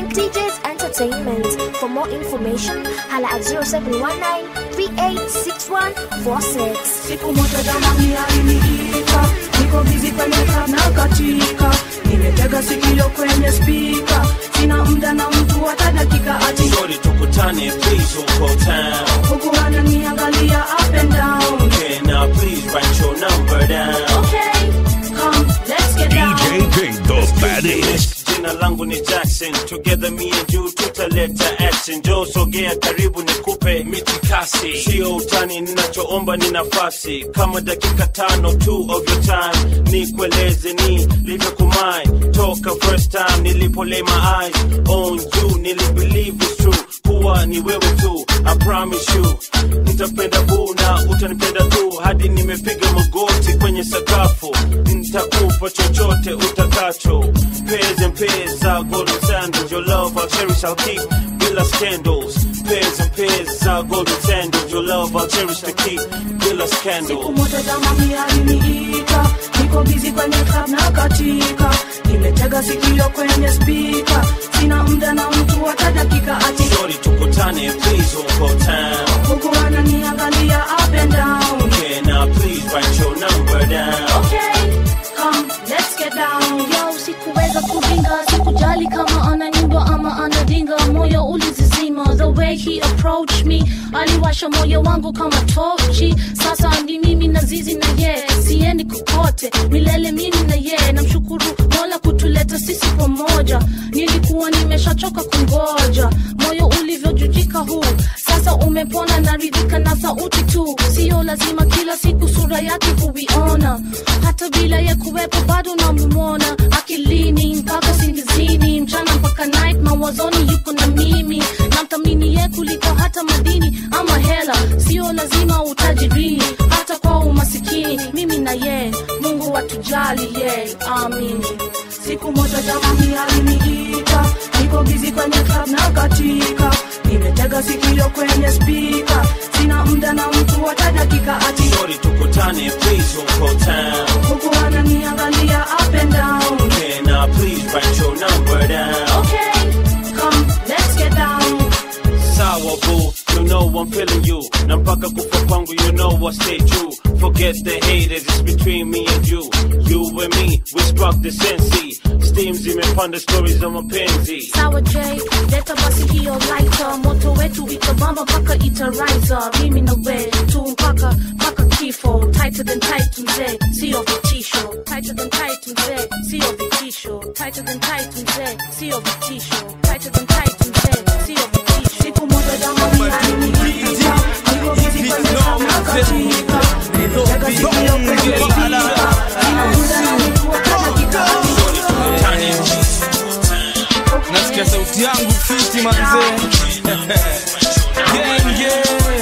DJs Entertainment. For more information, holla at 0719-386146. siku moja jamani aliniita niko bizi kwenye club na katika nimetega sikio kwenye spika sina muda na mtu hata dakika ati Shorty tukutane please huko town huku ananiangalia up and down Okay now please write your number down okay come let's get down King, the baddest. Jina langu ni Jackson Together me and you tutaleta action Jo sogea karibu nikupe mitikasi Sio utani ninachoomba ni nafasi Kama dakika tano tu of your time Nikueleze ni livyokumai Toka first time nilipo lay my eyes on you Nilibelieve it's true kuwa ni wewe tu I promise you Nitapenda boo na utanipenda tu Hadi nimepiga magoti kwenye sakafu Nitakupa chochote utakacho Pairs and pairs are golden sandals Your love I'll cherish, I'll keep Bila scandals Pairs and pairs are golden sandals Your love I'll cherish to keep Bila siku scandals moja jamani aliniita niko bizi kwenye club na katika nimetega sikio kwenye spika sina muda na mtu hata dakika ati Shorty tukutane please huko town huku ananiangalia up and down Okay now please write your number down okay come let's get down yo sikuweza kuringa sikujali kama ananyimba ama anadinga moyo ulizizima the way he approached me aliwasha moyo wangu kama tochi sasa ni mimi na zizi na ye siendi kokote milele mimi na ye namshukuru mola kutuleta sisi pamoja nilikuwa nimeshachoka kungoja moyo ulivyojujika huu sasa umepona naridhika na sauti tu sio lazima kila siku sura yake kuiona hata bila ya kuwepo bado namumona akilini mpaka singizini mchana mpaka night mawazoni yuko na mimi namthamini ye kuliko hata madini ama hela sio lazima utajirini hata kwa umasikini mimi na ye mungu watujali ye amini siku moja jamani aliniita niko bizi kwenye club na katika nimetega sikio kwenye spika sina muda na mtu hata dakika ati Shorty tukutane please huko town huku ananiangalia up and down Okay now please write your number down okay come let's get down Sour boo, you know I'm feeling you. Na mpaka kufa kwangu, you know I stay true. Forget the haters, it's between me and you. You and me, we spark the sensi. Steam zimepanda stories za mapenzi. sawa j leta basi hiyo laita moto wetu itabamba mpaka itaraisa mimi na we tu mpaka mpaka kifo tighter than tight mzee sio vitisho tighter than tight mzee sio vitisho tighter than tight mzee sio vitisho tighter than tight mzee sio vitisho siku moja jamani aliniita niko bizi kwenye club na katika nimetega sikio kwenye spika sina muda na mtu hata dakika ati nasikia sauti yangu fiti manzee genge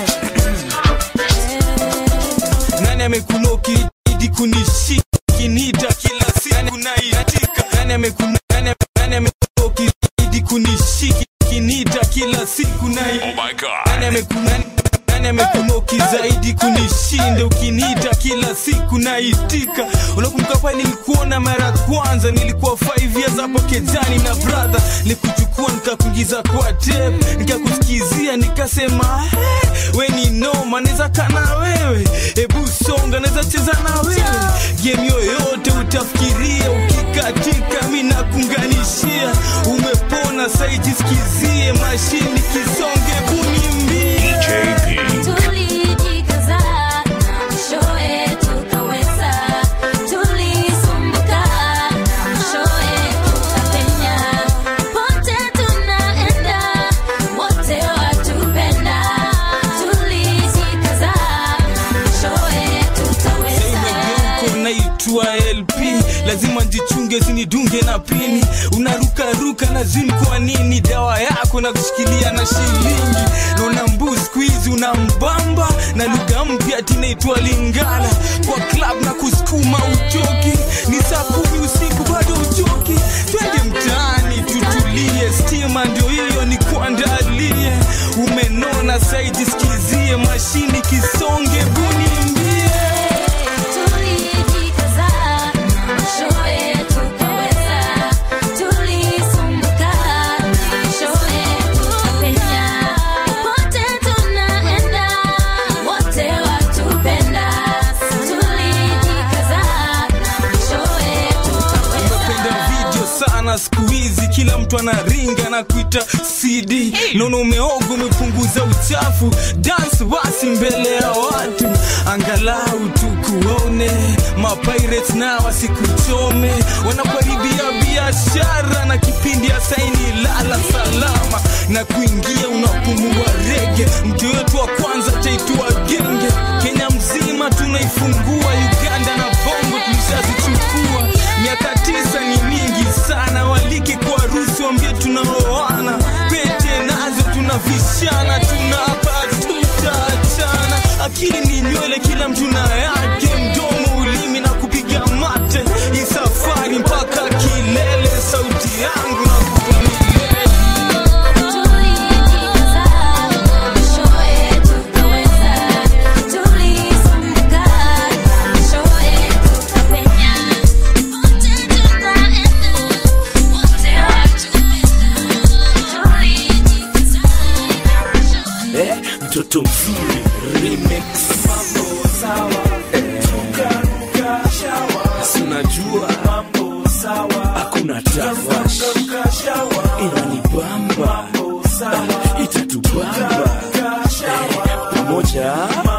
nani amekunoki idi kunishiki nita kila siku naitika nani amekuno- nani- nani amekunoki idi kunishiki nita kila siku nai Oh my God. nani ameku- nani- nani amekunoki zaidi kunishinda ukiniita kila siku naitika unakumbuka pale nilikuona mara ya kwanza nilikuwa 5 years hapo kejani na brother nikuchukua nikakuingiza kwa tape nikakusikizia nikasema hey, we ni noma naweza kana wewe hebu songa naweza cheza na wewe game yoyote utafikiria ukikatika mi nakunganishia umepona saijisikizie mashini kisonge bunimbie Tulijikaza na mwishowe tukaweza, tulisumbuka na mwishowe tukapenya. Pote tunaenda, wote watupenda. Tulijikaza na mwishowe tutaweza. Uko naitwa lp lazima njichunge sinidunge na pini unarukaruka na zim kwa nini dawa yako na kushikilia na shilingi naona mbu skuizi una mbamba na lugha mpya tinaitwa lingala kwa club na kusukuma uchoki ni saa kumi usiku bado uchoki twende mtaani tutulie stima ndio hiyo ni kuandalie umenona saidi sikizie mashini kisonge bunimbie Tulijikaza na mwishowe tukaweza, tulisumbuka sana siku hizi kila mtu anaringa na kuita cd naona umeoga umepunguza uchafu dance basi mbele ya watu angalau tukuone mapirates na wasikuchome wanakuharibia biashara na kipindi ya saini lala salama na kuingia unapumua rege mtu wetu wa kwanza taitwa genge kenya mzima tunaifungua uganda na bongo tulishazichukua miaka tisa ni mingi sana walike kwa harusi wambie tunaoana pete nazo tunavishana tunapa tutaachana akili ni nywele kila mtu na yake mdomo ulimi na kupiga mate hii safari mpaka kilele sauti yangu na kupa milele eh, mtoto mzuri remix Eh, si unajua hakuna tafash inanibamba Eh, itatubamba Eh, pamoja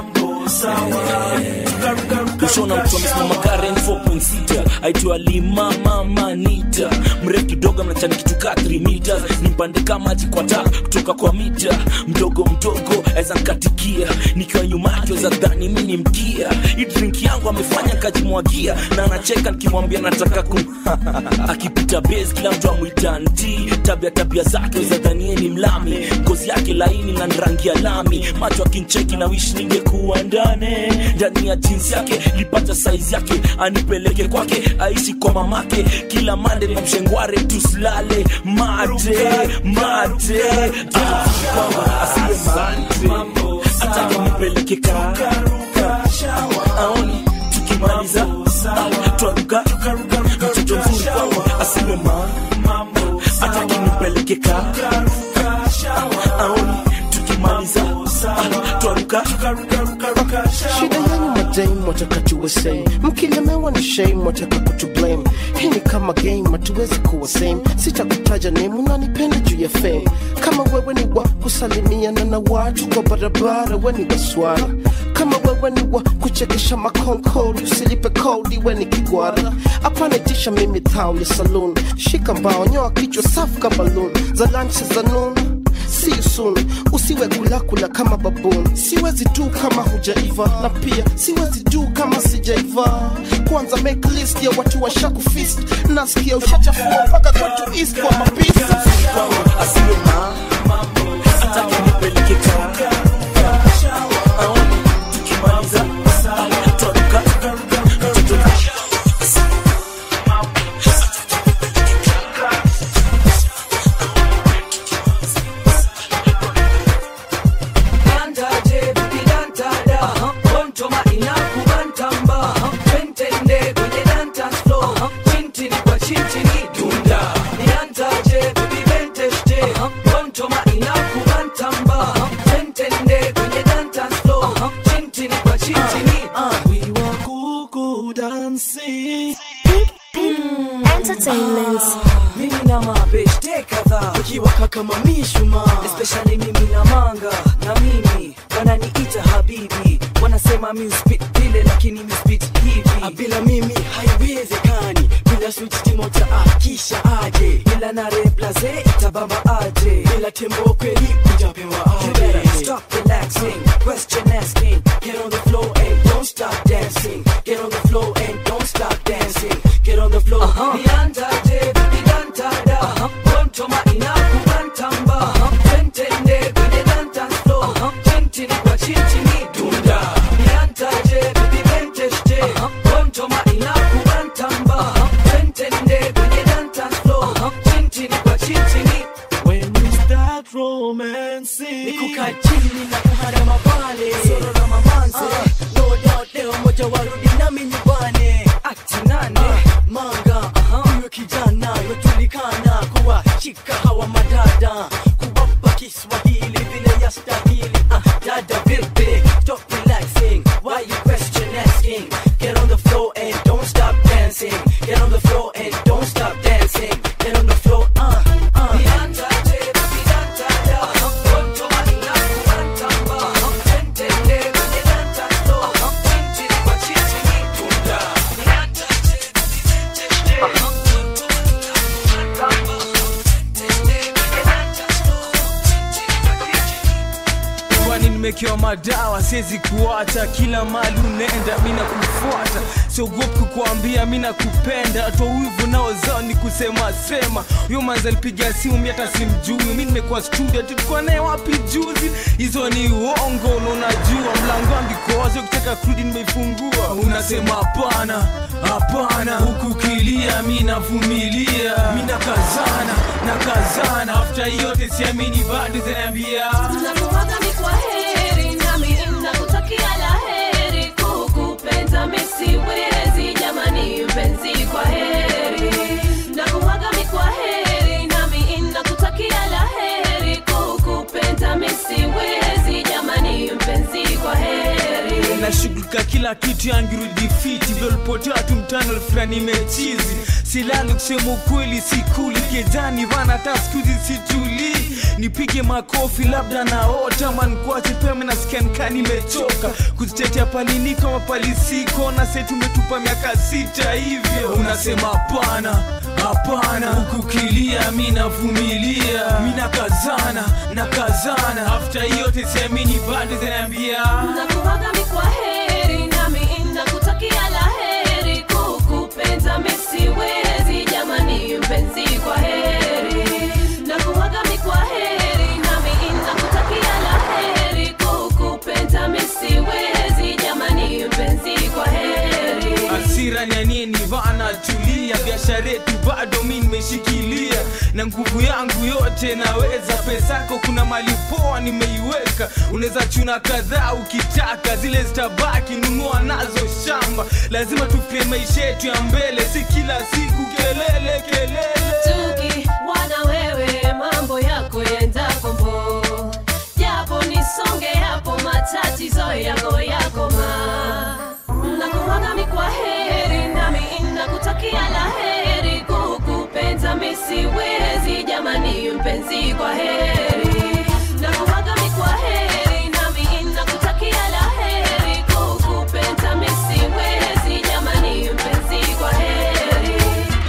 kushona mtu amesimama karen 4.6 aitwa lima mama nita mrefu kidogo mnachani kitu ka 3 meters nimpande kama maji kwa tap kutoka kwa mita mdogo mdogo aweza nkatikia nikiwa nyuma yake za dhani mi ni mkia hii drink yangu amefanya kajimwagia na anacheka nikimwambia nataka kum akipita base kila mtu amwita nti tabia tabia zake za dhanie ni mlami ngozi yake laini na rangi ya lami macho akincheki na wish ningekuwa ndane ndani ya jinsi yake lipata saizi yake anipeleke kwake aishi kwa mamake kila mande na mshengware tusilale mate mate kwamba asiye mate atake nipeleke kaka aoni tukimaliza twaruka mtoto mzuri kwangu asiwe ma atake nipeleke kaka aoni tukimaliza twaruka shida yenu madame wataka tuwe same mkilemewa ni shame wataka kutublame hii ni kama game hatuwezi kuwa same sitakutaja name unanipenda juu ya fame kama wewe ni wa kusalimiana na watu kwa barabara we ni waswara kama wewe ni wa kuchekesha makonkoli usilipe kodi we ni kigwara apanitisha mimi tao ya saloon shika mbao nyoa kichwa safu kama loon za lanchi za noon See you soon. usiwe kulakula kama babuni siwezi tu kama hujaiva na pia siwezi tu kama sijaiva kwanza make list ya watu washakufist nasikia ushachafua mpaka kwetu east kwa mapisi asiwe ma atake nipeleke kaka aoni tukimaliza twaruka mtoto Dantaje, bibi dantada. Kontoma inakubantamba. Twentende kwenye dance floor. Chintini kwa chintini dunda. Niantaje, bibi benteste. Kontoma inakubantamba. Twentende kwenye dance floor. Chintini kwa chintini. We were kuku dancing. Entertainment. mimi na mabeshte kadhaa ukiwaka kama mishuma especially mimi na manga na mimi wananiita habibi wanasema mi spit vile lakini mi spit hivi bila mimi haiwezekani bila switch timota akisha aje bila na replace itabamba aje bila tembo kweli kujapewa aje stop relaxing question asking get on the floor and don't stop dancing get on the floor and don't stop dancing get on the floor uh-huh. niandaje bidantada uh-huh. kontoma inakubantamba twentende kwenye dance floor chintini kwa chintini dunda niandaje bibibenteste kontoma inakubantamba twentende kwenye dance floor chintini kwa chintini when we start romancing nikukaa chini na kuharama pale soro na mamanze no doubt leo moja warudi nami nyumbani akti nane manga huyo kijana yojulikana kuwa shika hawa madada kuwapa kiswahili vile ya stahili ah, dada vipi stop relaxing why you question asking get on the floor and don't stop dancing get on the floor and don't stop dancing get on nimekewa madawa siwezi kuacha kila mali unaenda mi nakufuata siogopi kukuambia mi nakupenda hata wivu nao zao ni kusema sema huyo manzi alipiga simu mi hata simjui mi nimekuwa studio tulikuwa naye wapi juzi hizo ni uongo na unajua mlango ambikowazi ukitaka kurudi nimeifungua unasema hapana hapana huku kilia mi navumilia mi nakazana nakazana afta yote siamini bado zinaambia Nakuwaga ni kwa heri nami nakutakia la heri kukupenda mi siwezi jamani mpenzi kwa heri Nakuwaga ni kwa heri nami nakutakia la heri kukupenda mi siwezi jamani mpenzi kwa heri nashughulika kila kitu yangirudi fiti vyolipotea tu mtano fulani mechizi silali kusema ukweli sikuli kejani vana hata skuzi situlii nipige makofi labda naota mankwache peme nasikia nikaa nimechoka kuzitetea palini kama palisiko na se tumetupa miaka sita hivyo unasema hapana hapana hukukilia mi navumilia mi nakazana nakazana afta yote siamini bado zinaambia Nakuwaga ni kwa heri nami nakutakia la heri kukupenda mi siwezi jamani mpenzi kwa heri Nakuwaga ni kwa heri nami nakutakia la heri kukupenda mi siwezi jamani mpenzi kwa heri hasira ni ya nini vana tulia biashara yetu bado mi nimeshikilia na nguvu yangu yote naweza pesako kuna mali poa nimeiweka unaweza chuna kadhaa ukitaka zile zitabaki nunua nazo shamba lazima tufie maisha yetu ya mbele si kila siku kelele kelele Tuki wana wewe mambo yako yenda kombo japo nisonge hapo matatizo yako yako ma nakuwaga mi kwa heri nami nakutakia la heri kukupenda mi siwezi jamani mpenzi kwa heri nakuwaga mi kwa heri nami nakutakia la heri kukupenda mi siwezi jamani mpenzi kwa heri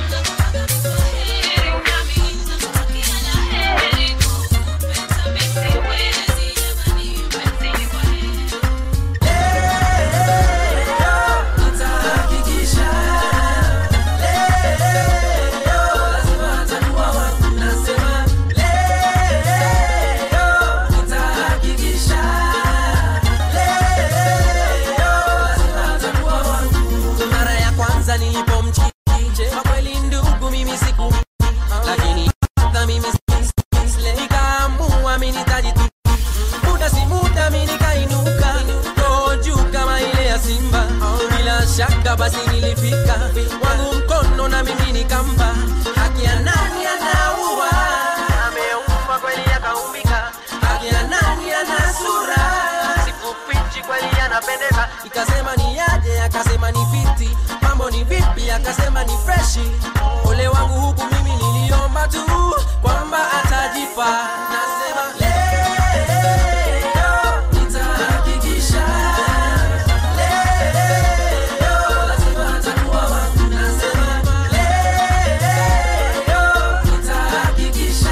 mara ya kwanza nilipomchiti kwa kweli ndugu mimi siku lakini hata mimi sisle nikaamua mimi nitajitu muda si muda mimi nikainuka roho juu kama ile ya simba bila shaka basi nilifika wangu mkono na mimi nikampa haki ya nani anaua ameumba kweli akaumbika haki ya nani ana sura sikufichi kweli anapendeza ikasema ni aje akasema ni fiti mambo ni vipi akasema ni freshi ole wangu huku mimi niliomba tu kwamba atajipa nasema leo nitahakikisha leo lazima atakuwa wangu nasema leo nitahakikisha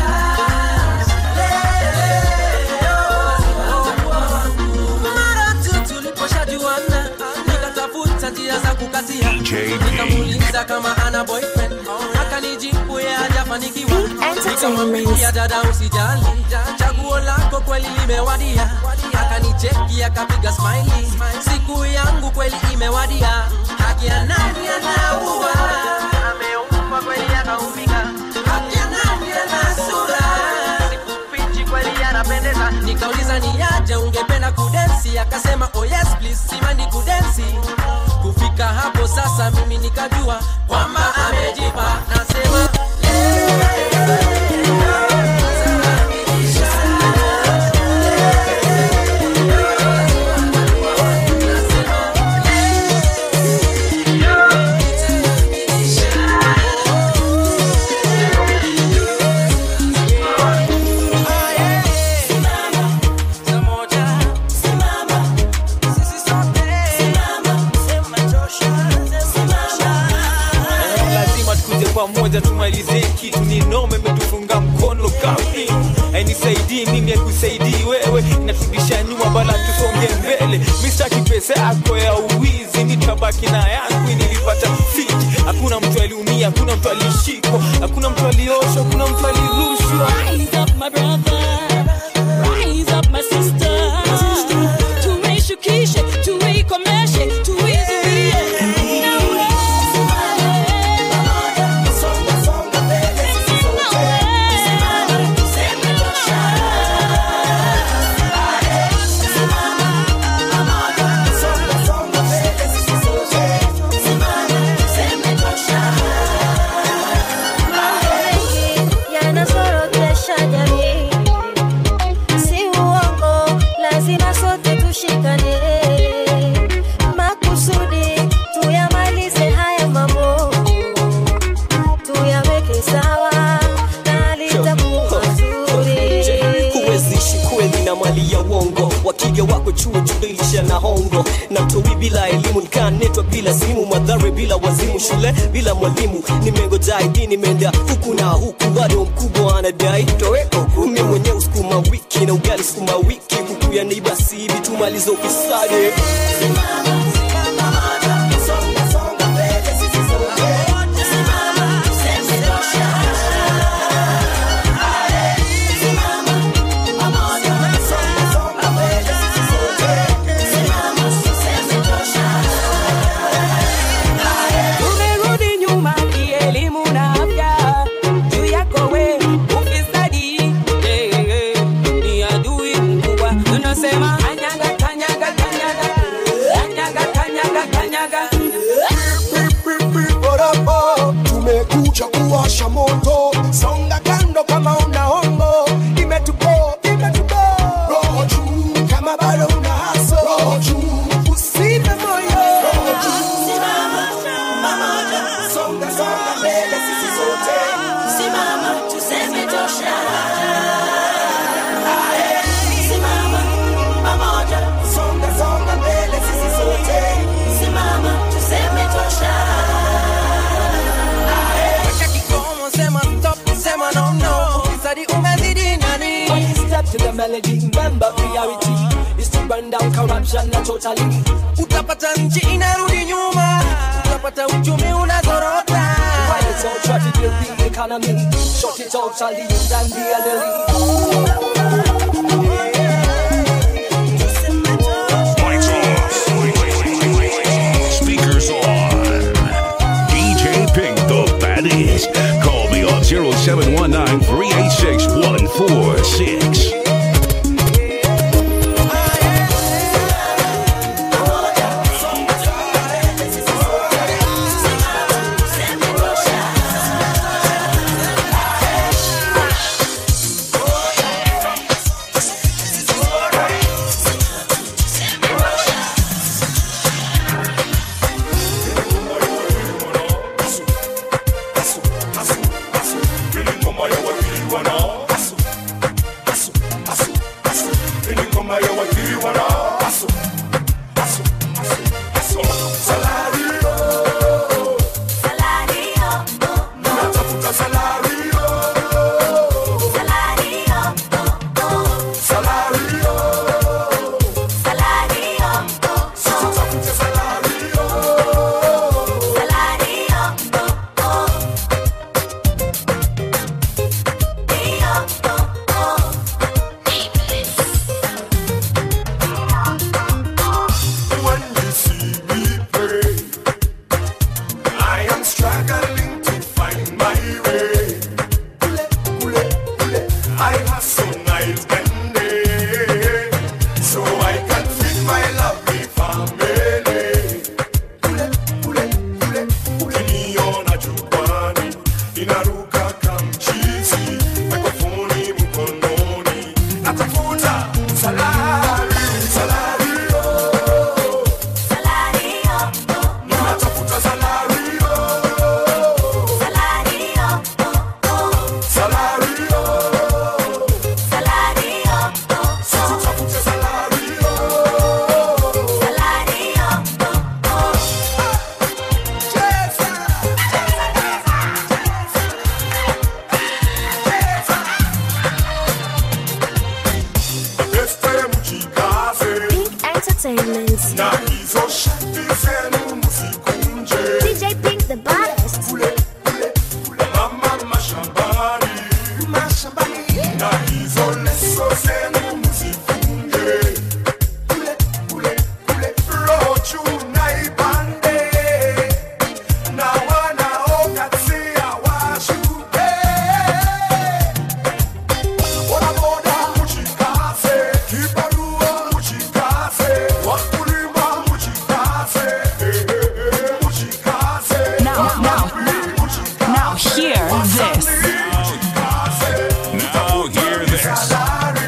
mara tu tuliposhajuana nikatafuta njia za kukatia nikamuuliza kama ana boyfriend akanijibu ye hajafanikiwa nikamwambia dada usijali chaguo lako kweli limewadia akanicheki akapiga smiley siku yangu kweli imewadia haki ya nani anaua ameumba kweli akaumbika haki ya nani ana sura sikufichi kweli anapendeza nikauliza ni aje ungependa kudensi akasema oh yes please simandi kudensi kufika hapo sasa mimi nikajua kwamba amejipa nasema lazima tukuje pamoja tumalize kitu ni nome imetufunga mkono kapi aini hainisaidii mimi akusaidii wewe inaturudisha nyuma bala tusonge mbele mistaki pesa yako ya uwizi nitabaki na yangu nilipata fiki hakuna mtu aliumia hakuna mtu alishikwa hakuna mtu alioshwa hakuna mtu alirushwa Rise up, my brother. Rise up, my sister. Tumeishukishe, tuikomeshe, tuizuie. yanazorotesha jamii, si uongo, lazima sote tushikane makusudi, tuyamalize haya mambo, tuyaweke sawa na litakuwa zuri. huwezishi kweli na mali ya uongo wakija wako chuo judilisha na hongo na mtowi bila elimu nikanetwa bila simu madhare bila wazimu shule bila mwalimu nimengoja idi nimeenda huku na huku bado mkubwa anadai toweko kumi mwenyewe sukuma wiki na ugali sukuma wiki huku ya neiba sibi tumaliza ufisadi Tumerudi nyuma kielimu na afya juu yako we ufisadi eh, eh, ni adui mkubwa tunasema kanyaga kanyaga kanyaga kanyaga kanyaga kanyaga Barapo, tumekuja kuwasha moto, songa kando kama una hongo, imetupo imetupo, roho juu kama bado una haso, roho juu usife moyo, roho juu simama pamoja, songa songa mbele sisi sote, simama tuseme tosha. Ae, simama pamoja, songa songa mbele sisi sote, simama tuseme tosha. Weka kikomo, sema stop, sema no no ufisadi umezidi nani One step to the melody, remember priority is to burn down corruption na totally. utapata nchi inarudi nyuma utapata uchumi unazorota While it's all traffic, the economy, shut it totally and be a Lights off. Speakers on. DJ Pink the baddest. Call me on 0719 386 146. When you see me pray, I am struggling to find my way. this. Now hear this.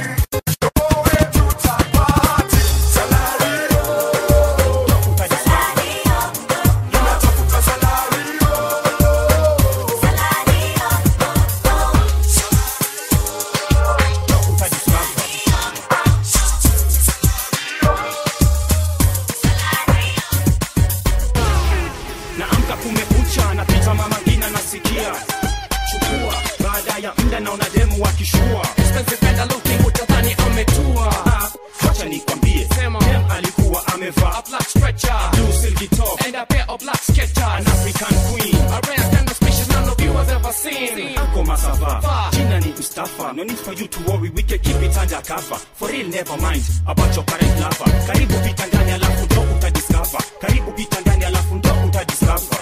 naamka kumekucha napita mama ngina nasikia chukua baada ya mda naona demu wakishua sitazipenda looking utadhani ametua Ah, wacha nikwambie dem alikuwa amevaa a black stretcher blue silky top and a pair of black sketchers an african queen a rare kind of species none of you has ever seen ako masava jina ni mustafa no need for you to worry we can keep it under cover for real never mind about your current lover karibu pita ndani alafu ndo utadiscover karibu pita ndani alafu ndo utadiscover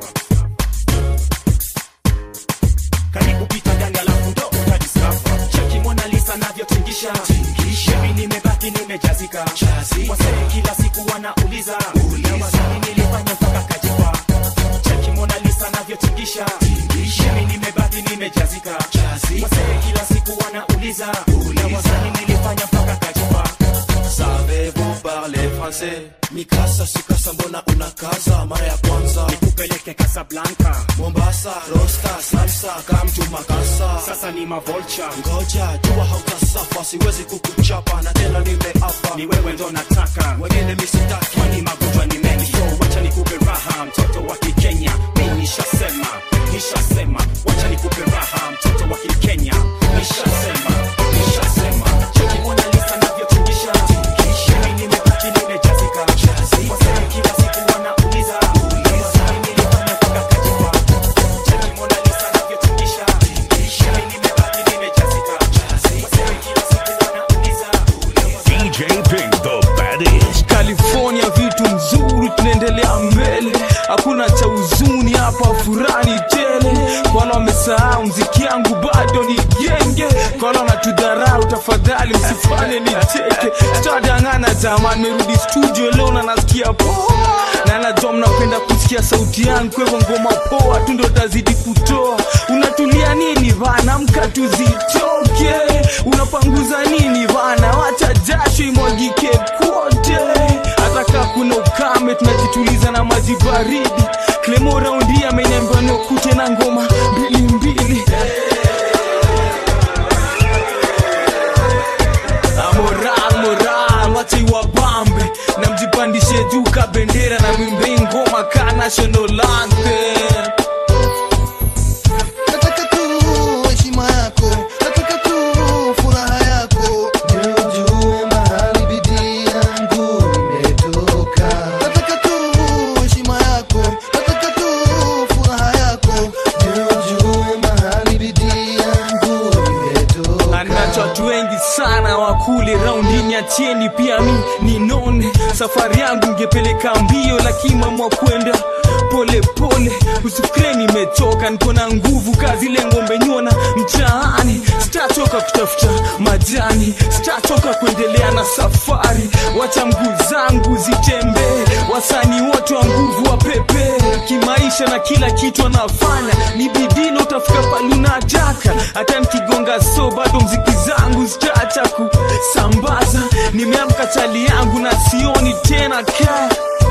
karibu pita ndani alafu ndo utadiscover cheki mona lisa navyotingisha mimi nimebaki nimejazika wasee kila siku wanauliza na wasanii nilifanya mpaka kajipa cheki mona lisa navyotingisha mimi nimebaki nimejazika wasee kila siku wanauliza na wasanii nilifanya mpaka kajipa Savez-vous parler français Mikasa sikasa mbona unakaza mara ya kwanza nikupeleke Casablanca Mombasa rosta salsa kamtu makasa sasa ni mavolcha ngoja jua hautasafa siwezi kukuchapa na tena nimeapa ni wewe ndo nataka wengine misitaki kwani magonjwa ni mengi so wacha nikupe raha mtoto wa kikenya mi nishasema nishasema wacha nikupe raha mtoto wa kikenya nishasema nishasema cheki mona lisa navyotingisha mimi nimebaki nimejazika wasee kila siku wanauliza wasanii nilifanya mpaka kajipa cheki mona lisa navyotingisha mimi nimebaki nimejazika wasee kila siku wanauliza DJ Pink the baddest. california vitu mzuri tunaendelea mbele hakuna cha huzuni hapa furani tele kwala wamesahau mziki yangu bado ni genge kwala wanatudharau tafadhali msifanye nicheke tutadangana jamani merudi studio leo na nasikia poa na najua mnapenda kusikia sauti yangu kwa hivyo ngoma poa tu ndo tazidi kutoa unatulia nini bana mka tuzitoke unapanguza nini bana wacha jasho imwagike kote hata kaa kuna ukame tunajituliza na maji baridi klemo raundi ameniambia niokute na ngoma mbili mbili Ah, moral moral wacha iwabambe na mjipandishe juu ka bendera na mwimbe ngoma ka national anthem nataka tu heshima yako nataka tu furaha yako ndio ujue mahali bidii yangu imetoka nataka tu heshima yako nataka tu furaha yako ndio ujue mahali bidii yangu imetoka anacho watu wengi sana wakule raundini atieni pia mi ninone safari yangu ngepeleka mbio lakini mamwa kwenda pole pole usifikire nimechoka niko na nguvu kazi ile ngombe nyona mtaani sitachoka kutafuta majani sitachoka kuendelea na safari wacha mguu zangu zitembee wasanii wote wa nguvu wa pepe kimaisha na kila kitu anafanya ni bidii na utafika palunataka hata nikigonga so bado mziki zangu zitaacha kusambaza nimeamka chali yangu na sioni tena kaa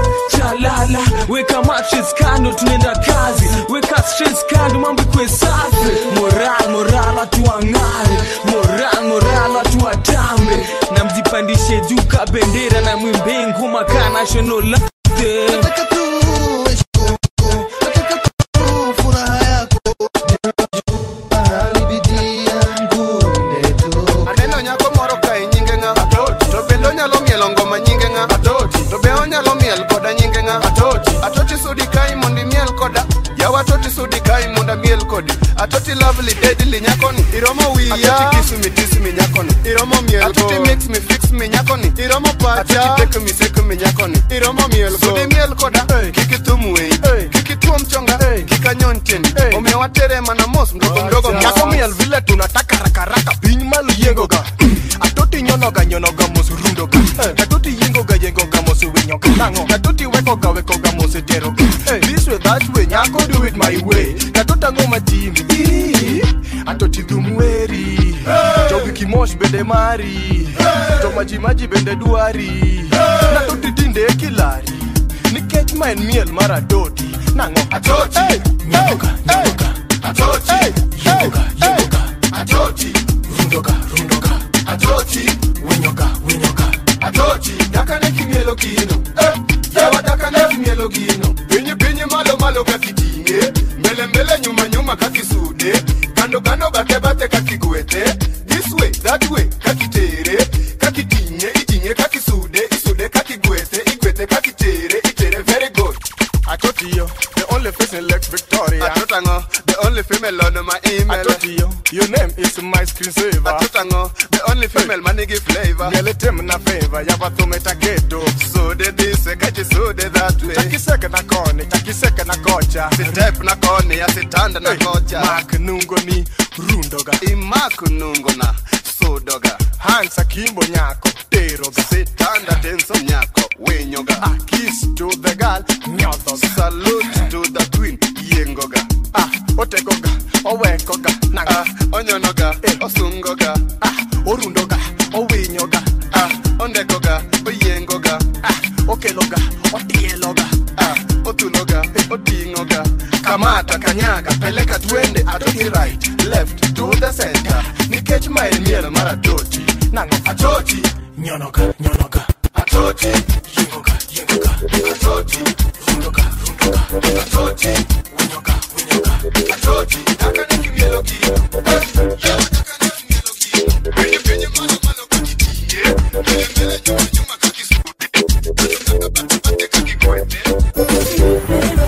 chalala weka matches kando tunaenda kazi weka stress kando mambo ikwe safi moral moral watu wang'are moral moral watu watambe na mjipandishe juu ka bendera na mwimbe ngoma ka national anthem. nataka tu heshima yako nataka tu furaha yako ndio ujue mahali bidii yangu imetoka aneno nyako moro kae nyinge ng'a to bende onyalo mielo ngoma nyinge ng'a to be onyalo miel koda nyinge ng'a atoti sudi kai mondo imiel koda yawa atoti sudi kai mondo amiel kodi atoti lovely deadly nyakoni iromo wiya atoti kiss me kiss me nyakoni iromo miel atoti mix me fix me nyakoni iromo pacha atoti take me take me nyakoni iromo miel sudi miel koda kik ithum wei kik ituom chonga kik anyon tiendi omiyo watere mana mos mdogo mdogo nyako miel vile tunataka rakaraka piny malo yiengoga atoti nyonoga nyonoga mos rundoga atoti yiengoga yiengoga mos winyoga nango atoti wekoga wekoga mos eteroga this way that way nyako do it my way atoti ang'o matimi mosh bende mari to majimaji bende dwari na to titinde kilari nikech ma en miel mar adoti nang'o Atoti, nyoka nyoka atoti, yoga yoga atoti, rundoka rundoka atoti, winyoka winyoka atoti, dakane kimielo gino, eh, yawa dakane kimielo gino, pinyi pinyi malo malo kakitinge, mbele mbele nyuma nyuma kakisude, kando kando bate bate kakigwete, this way, that way, kakitere, kakitinge, itinge, kakisude, isude, kakigwete, igwete, kakitere, itere, very good. Atotiyo, the only face in Lex Victoria. Atotango, the only female on my email. Atotiyo, your name is my screensaver. Atotango, the only female manigi flavor. Nyeletem na favor, yabathumeta geto. So de this, kachi so de that way. Chakiseke na koni, chakiseke na kocha. Sitep na koni, asitanda na kocha. Mak nungo ni rundoga. Imak nungo na sodoga. Hansa kimbo nyako, teroga. Sitanda tenso nyako, winyoga. Ah, kiss to the girl, nyothoga. Salute to the queen, yengoga. Ah, otegoga, owekoga, nanga. Ah, onyonoga, osungoga. Ah, orundoga, owinyoga. Ah, ondekoga, oyengoga. Ah, okeloga, otieloga. Ah, otuloga, otingoga. Kamata kanyaga, peleka twende atoki right, left to the center. Nikech ma en miel mar atoti. Nang'o? Atoti, Nyonoga, nyonoga. atoti, Yengoga, yengoga. atoti, Rundoga, rundoga. atoti, Winyoga, winyoga. atoti. Dakane kimielo gino. Eh, yawa dakane kimielo gino. Pinyi pinyi malo malo kakitinge. Mbele mbele nyuma nyuma kakisude. Kando kando bate bate kakigwete.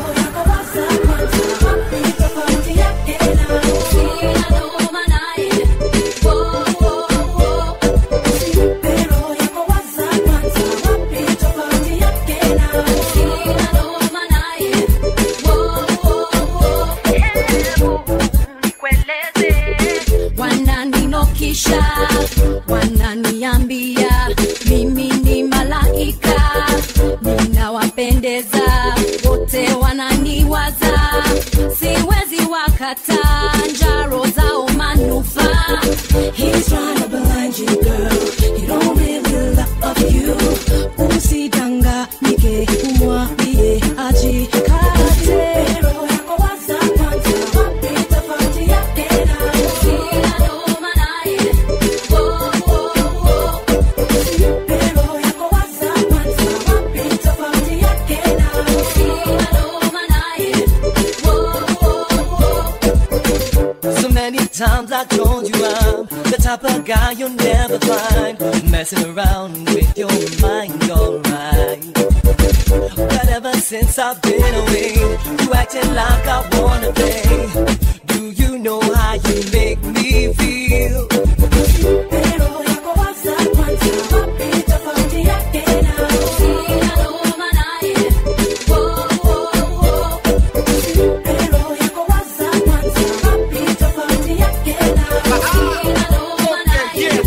wananinokisha wananiambia mimi ni malaika ninawapendeza wote wananiwaza siwezi wakata njaro zao manufaa He's trying to blind you, girl. He don't really love you. Usidanganyike, umwambie ajikate. Roho yako waza kwanza, wapi tofauti yake na sina noma naye. Oh, oh, oh. Roho yako waza kwanza, wapi tofauti yake na sina noma naye. Oh, oh, oh. So many times I told you I'm the type of guy you'll never find messing around with your mind, alright. But ever since I've been away, you acting like I wanna play. Do you know how you make me feel? Roho yako waza kwanza, wapi tofauti yake na sina noma naye. Oh, oh, oh. Roho yako waza kwanza, wapi tofauti yake na sina noma naye.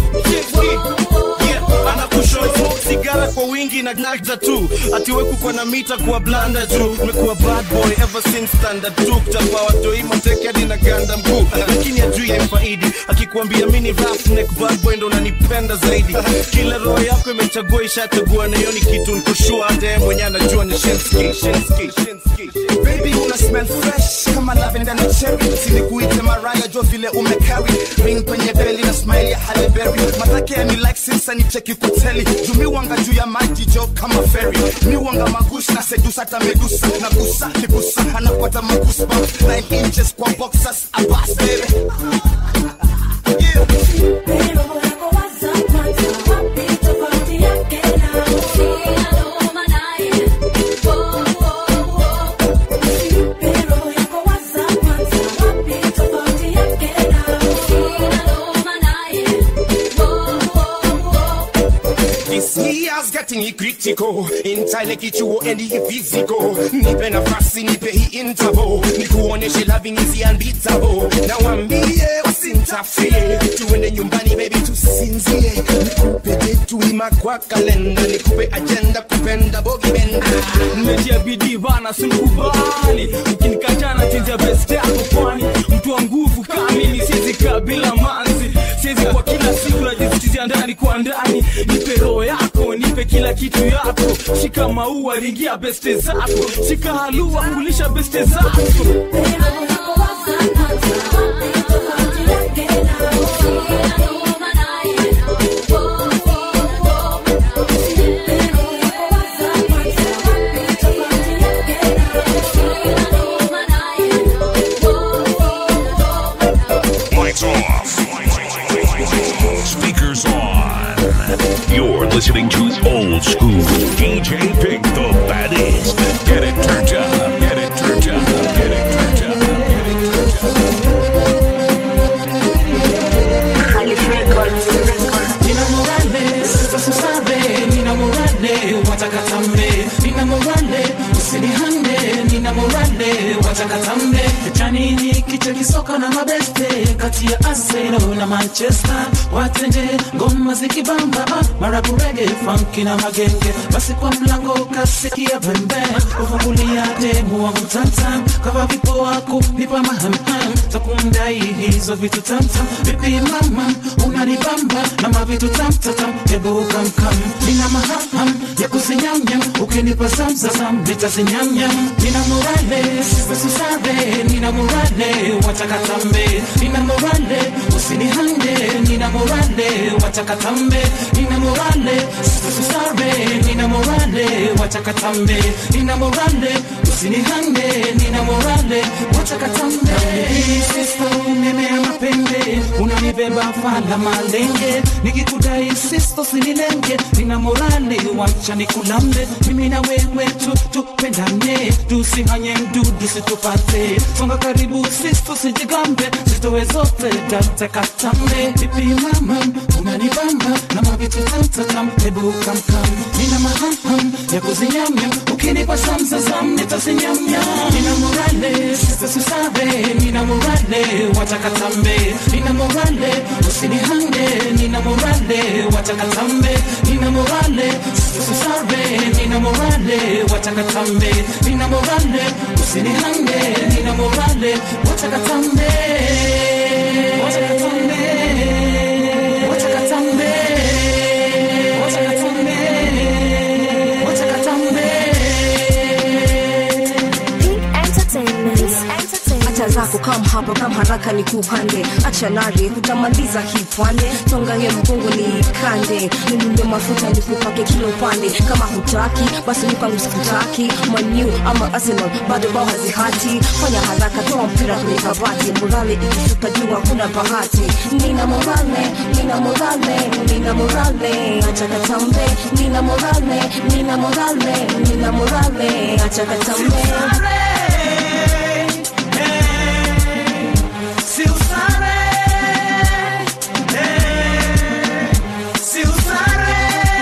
anakushoto sigara kwa wingi na nagza tu atiwekukwa na mita kuwa blanda juu umekuwa bad boy ever since standard tu kuchapa watoi mateke hadi na ganda mkuu lakini ajui yaifaidi akikuambia mini roughneck bad boy ndo unanipenda zaidi kila roho yako imechagua ishachagua na hiyo ni kitu nikoshua hata yeye mwenye anajua ni shenski shenski shenski baby una smell fresh kama lavenda na cherry silikuite maraya jo vile umecarry ring kwenye beli na smile ya Halle Berry matake ni like since ni cheki kuteli jumi wanga juu ya maji jo kama ferry mi wanga magush na sedusa hata medusa na gusa kigusa anafuata magusa 9 inches kwa boxers abas baby Roho yako waza kwanza, wapi tofauti yake na sina noma naye. Oh, oh, oh. Roho yako waza kwanza, wapi tofauti yake na sina noma naye. Oh, oh, oh. This year's getting critical Intile kichuo endi physical Nipe nafasi nipe hii interval Nikuoneshe loving is unbeatable Na wambie wasintafie Tuende nyumbani baby tusinzie Nikupe detu ima kwa kalenda Nikupe agenda kupenda bogi benda nimetia bidii bana simkubali ukinikatana chenja best yako kwani mtu wa nguvu kamili siwezi kaa bila manzi siwezi kwa kila siku ingia ndani kwa ndani nipe roho yako nipe kila kitu yako shika maua ringia beste zako shika halua kulisha beste zako Lights off. Speakers on. You're listening to old school DJ Pink the baddest. Get it turned up. Get it turned up. Get it turned up. Get it Nina morale, sasa susabe, nina morale, watakatambe, nina morale, usinihande, nina morale, watakatambe. Janini kicha kisoka na mabeste, kati ya Arsenal na Manchester, watende ngoma zikibamba, ah, marabu reggae, funky na magenge, basi kwa mlango kasikia pembe, ufungulia demu wangu tamtam, kama vipo wako nipa mahamham, takundai hizo vitu tamtam, vipi mama, unanibamba na mavitu tamtatam, hebu kamkam, nina mahamham ya kuzinyamnyam, ukinipa zamzazam, nitazinyamnyam, nina morale, sisa susare, nina morale, watakatambe, nina morale, usinihande, nina morale, watakatambe, nina morale, sisa susare, nina morale, watakatambe, nina morale, usinihande, nina morale, watakatambe. Sisto, umemea mapembe, unanibeba fala malenge, nikikudai sisto sinilenge, nina morale, wacha nikulambe, mimi na wewe tu tupendane, tusihanye mdudu situpate, songa karibu sisto sijigambe, zitowe zote tatakatambe, vipi mama, unanibamba na mavitu tamtatam, hebu kamkam, nina mahamham ya kuzinyamnyam, ukinipa samsasam nitazinyamnyam, nina morale, sisa susabe, nina morale, watakatambe, nina morale, usinihande, nina morale, watakatambe, nina morale, sisa susabe, nina morale, watakatambe, nina morale, usinihande, nina morale, watakatambe, watakatambe, watakatambe, watakatambe, watakatambe. acha zako kam hapa kam haraka ni kupande acha nare hutamaliza hii pwande tongange mgongo ni kande nilunde mafuta nikupake kila upande kama hutaki basi lukangu sikutaki maniu ama arsenal bado bao hazihati fanya haraka toa mpira kwenye kabati morale ikishuka juu hakuna bahati nina morale nina morale nina morale acha katambe nina morale nina morale nina morale acha katambe Si usare, eh, si usare.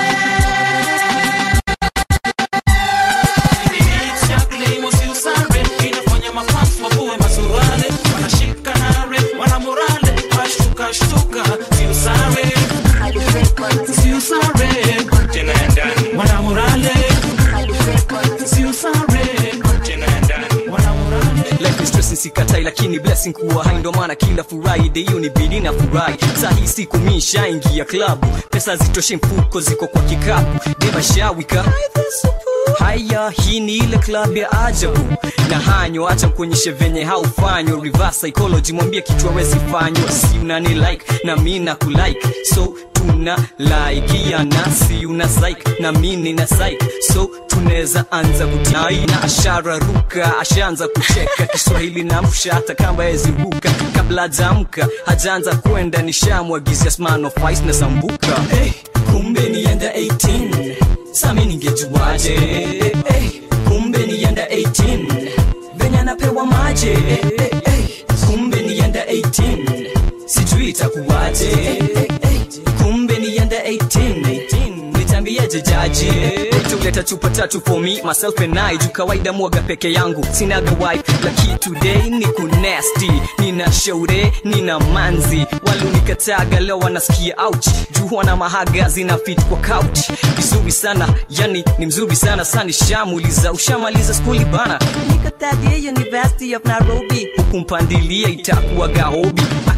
Hits ya Claimo si usare, inafanya mafans wavue masuruale, wanashika nare, wana morale, washtuka shtuka, si usare, si usare, tena ya ndani, wana morale, si usare, tena ya ndani, wana morale. life is stressing sikatai lakini blessing kuwa hai ndo maana kila friday hiyo ni bidi na furahi sahi siku mi shaingia klabu pesa zitoshe mfuko ziko kwa kikapu demashawika haya hii ni ile club ya ajabu na hanyo acha kuonyeshe venye haufanywa reverse psychology mwambie kitu awezi fanywa si unani like na mi na kulike so tuna laikia nasi una psych na mi nina psych so tunaweza anza kutai na ashara ruka ashaanza kucheka kiswahili na msha hata kamba yeziruka kabla hajaamka hajaanza kwenda nishamwagizia sman of ice na sambuka hey, kumbe nienda 18 sami ningejuaje hey, kumbe nienda 18 venye anapewa maje hey, hey, hey, kumbe nienda 18 sijui itakuwaje hey, hey, hey, kumbe nienda 18 nitambieje jaji tuleta chupa tatu for me myself and I juu kawaida mwaga peke yangu sinaga wife laki today ni kunesti nina shaure nina manzi walunikataga leo wanasikia ouch juu wana mahaga zina fit kwa couch vizuri sana yani ni mzuri sana sani shamuliza ushamaliza skuli bana niko third year University of Nairobi huku mpandilia itakuwa gahobi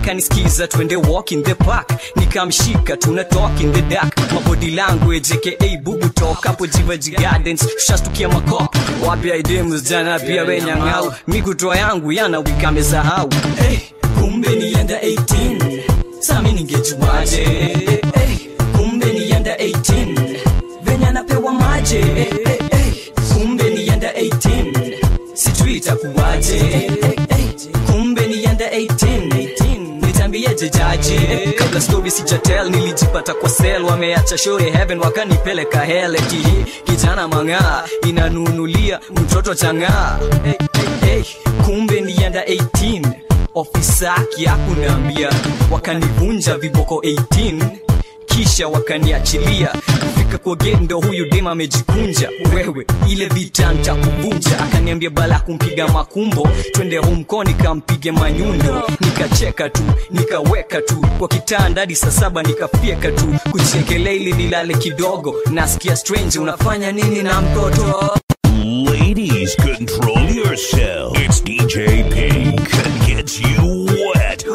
akanisikiza twende walk in the park nikamshika tuna talk in the dark mabody language aka bubu talk hapo jivaji gardens tushastukia makop wapya idemu jana pia wenyang'au mikutoa yangu yana wika amesahau hey, kumbe nienda 18 sami ningejuaje hey, kumbe nienda 18 venye anapewa maje hey, hey, hey, kumbe nienda 18 sijui itakuwaje hey, hey, hey, kumbe nienda 18 nitambieje jaji kabla story sijatel nilijipata kwa sel wameacha shore heaven wakanipeleka hele kihi kijana mang'aa inanunulia mtoto chang'aa hey, hey, hey. kumbe nienda 18 ofisa akiakunaambia wakanivunja viboko 18 kisha wakaniachilia kufika kwa gate ndo huyu dem amejikunja wewe ile vita ntakuvunja akaniambia bala kumpiga makumbo twende humko nikampige manyundo nikacheka tu nikaweka tu kwa kitanda hadi saa saba nikafyeka tu kuchekelea ili nilale kidogo nasikia strange unafanya nini na mtoto Ladies, control yourself. It's DJ Pink that gets you wet.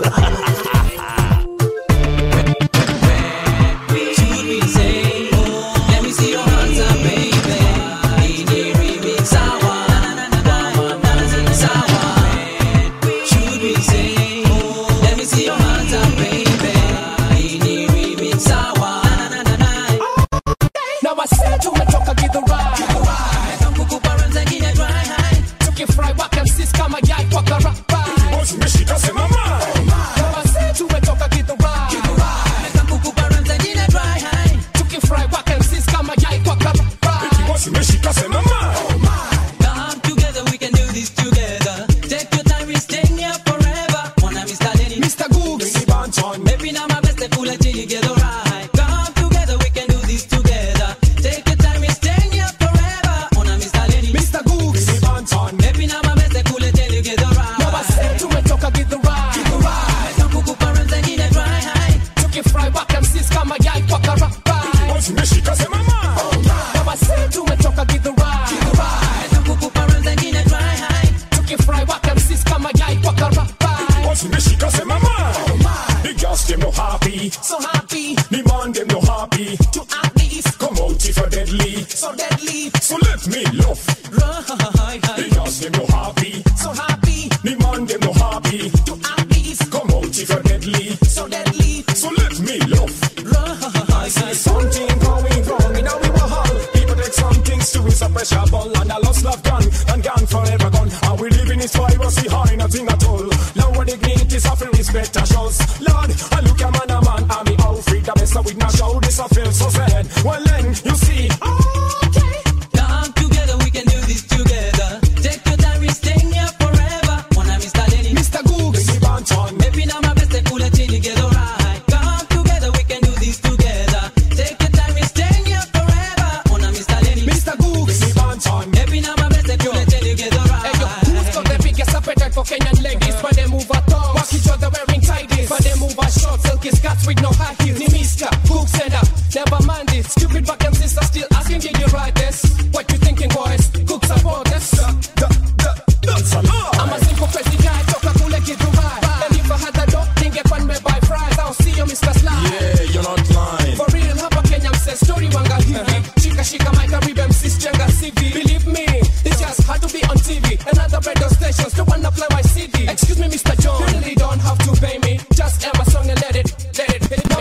Let me see your hands up, baby. Ini remix sawa. Sawa. Should we say, let me see your hands up, baby. Ini remix sawa. Now I said tumetoka githurai Kukuparanza ngine dry high. tukifry wakamsis kama yai kwa karapa Zimeshika simama. Now I said tumetoka githurai Kukuparanza ngine dry high. tukifry wakamsis kama yai kwa karapa Zimeshika simama. Come together, we can do this together. Take your time, we staying here forever. Wanna Mr. Lenny, Mr. Googs Maybe now my best pull it till you get alright. Come together, we can do this together. Take your time, we staying here forever. Wanna Mr. Lenny, Mr. Googs Maybe now my best pull it till you get alright. Now I said tumetoka githurai Kukuparanza ngine dry high. tukifry wakamsis kama yai kwa karapa Zimeshika simama. Now I said tumetoka githurai Kukuparanza ngine dry high. tukifry wakamsis kama yai kwa karapa Zimeshika simama. The girls them no happy. so happy The man them no happy. to at least Come out if you're deadly. so deadly So let me love. Right. The girls them no happy. so happy The man them no happy. to at least Come out if you're deadly. so deadly So let me love. right See something going wrong in our hall. People take some things to it's a pressure ball and a lost love gone and gone forever gone. And we live in this piracy high, nothing at all. Lower dignity, suffering respect a shows. Lord, I look a man a man, and me all free the best with no show. This I feel so sad. Well then, you see, Come together, we can do this together. Take your time, we staying here forever. Wanna Mr. Lenny, Mr. Googs the banton. Maybe now my best pull it till you get alright. Come together, we can do this together. Take your time, we staying here forever. Wanna Mr. Lenny, Mr. Googs The banton. Maybe now my best pull it till you get alright. Hey yo, who's got the biggest appetite for Kenyan ladies? But they move a tongue, walk each other wearing tighties. But they move a short, silky skirts with no high heels. Ni Mr. Googs and up, never mind it. Stupid vacuum sister still asking, did you write this? What you thinking, boys? Cook support this. That's a lie. I'm a simple crazy guy, toka kule Githurai. And if I had the dough, ningekuwa nimebuy fries. I'll see you, Mr. Sly. Yeah, you're not lying. For real, hapa Kenya mse story wanga hivi Shika shika mic karibu MC jenga CV Believe me, it's just hard to be on TV And other radio stations don't wanna play my CD Excuse me Mr. John, you really don't have to pay me Just air my song and let it, let it hit No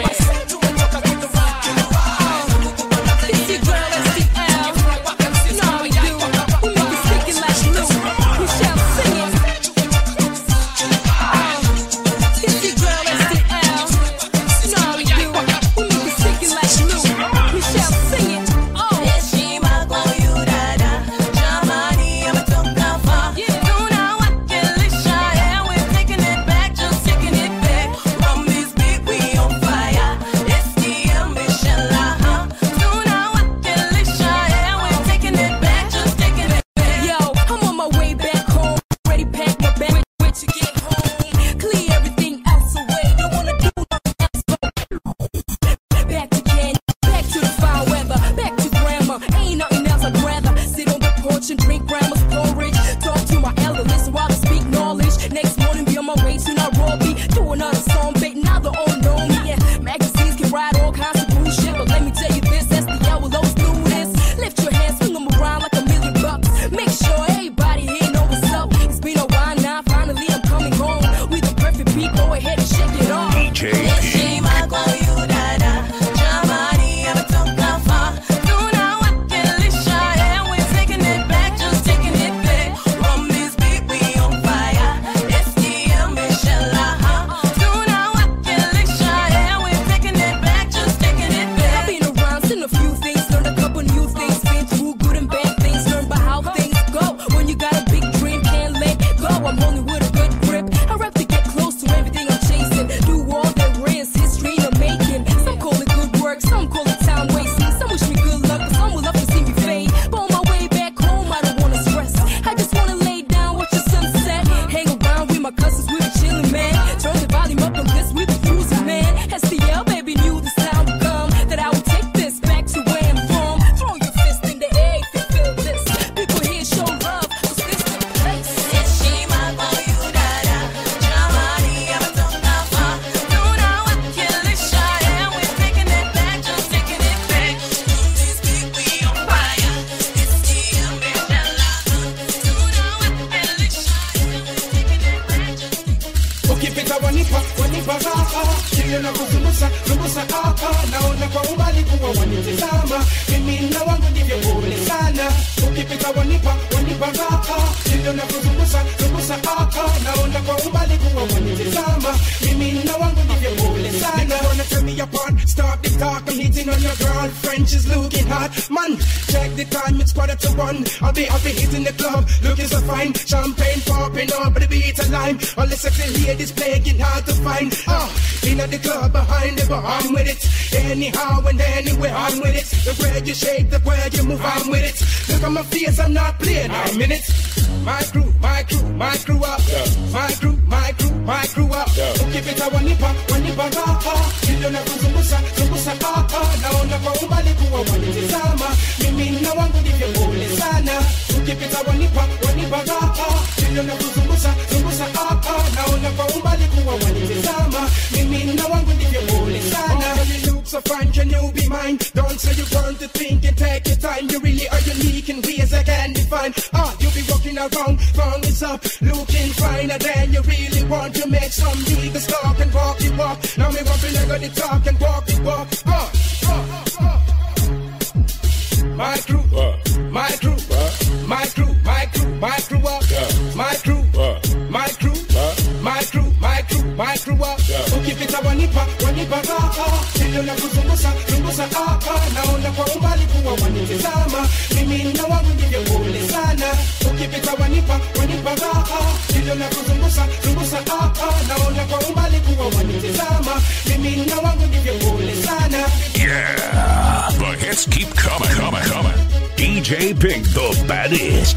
vile navyozungusa zungusa ah, ah, naona kwa umbali kuwa wanitizama mimi na wangu ndivyo pole sana ukipita wanipa wanipa raha vile navyozungusa zungusa ah, ah, naona kwa umbali kuwa wanitizama mimi na wangu ndivyo pole sana Nigga wanna tear me apart stop the talk I'm hitting on your girlfriend she's looking hot man check the time it's quarter to one I'll be I'll be hitting the club looking so fine champagne popping up but the beat a lime all the sexy ladies playing hard to find ah in the club behind the bar I'm with it anyhow and anywhere I'm with it the way you shake the way you move I'm with it look at my face I'm not playing I'm in it my crew my crew my crew up my crew my crew my crew up ukipita wanipa wanipa raha ndio na kuzungusha zungusha ah ah naona kwa umbali kuwa wanitizama mimi na wangu ndivyo pole sana ukipita wanipa wanipa raha ndio na kuzungusha zungusha ah ah naona kwa umbali kuwa wanitizama mimi na wangu ndivyo pole sana you look so fine can you be mine don't say you want to think and take your time you really are unique in ways I can't define ah you be walking around thong is up looking finer than you really want to make some niggas talk and walk it walk now me want to leg on the talk and walk it walk ah, ah, ah. My crew, my crew, my crew, my crew, my crew up. My crew, my crew, my crew, my crew, my crew up. Ukipita wanipa, wanipa raha. Ndio na kuzungusa, zungusa ah ah. Naona kwa umbali kuwa wanitizama. Mimi na wangu ndivyo pole sana. Ukipita wanipa, wanipa raha. Ndio na kuzungusa, zungusa ah ah. Naona kwa umbali kuwa wanitizama. Mimi na wangu ndivyo pole sana. Yeah, the hits keep coming, coming, coming. DJ Big, the baddest.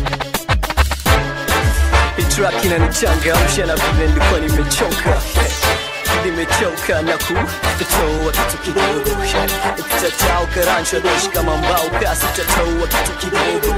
track inanichangamsha na vile nilikuwa nimechoka nimechoka na kutoa kitu kidogo ukitatoa karancho doshi kama mbao kasi utatoa kitu kidogo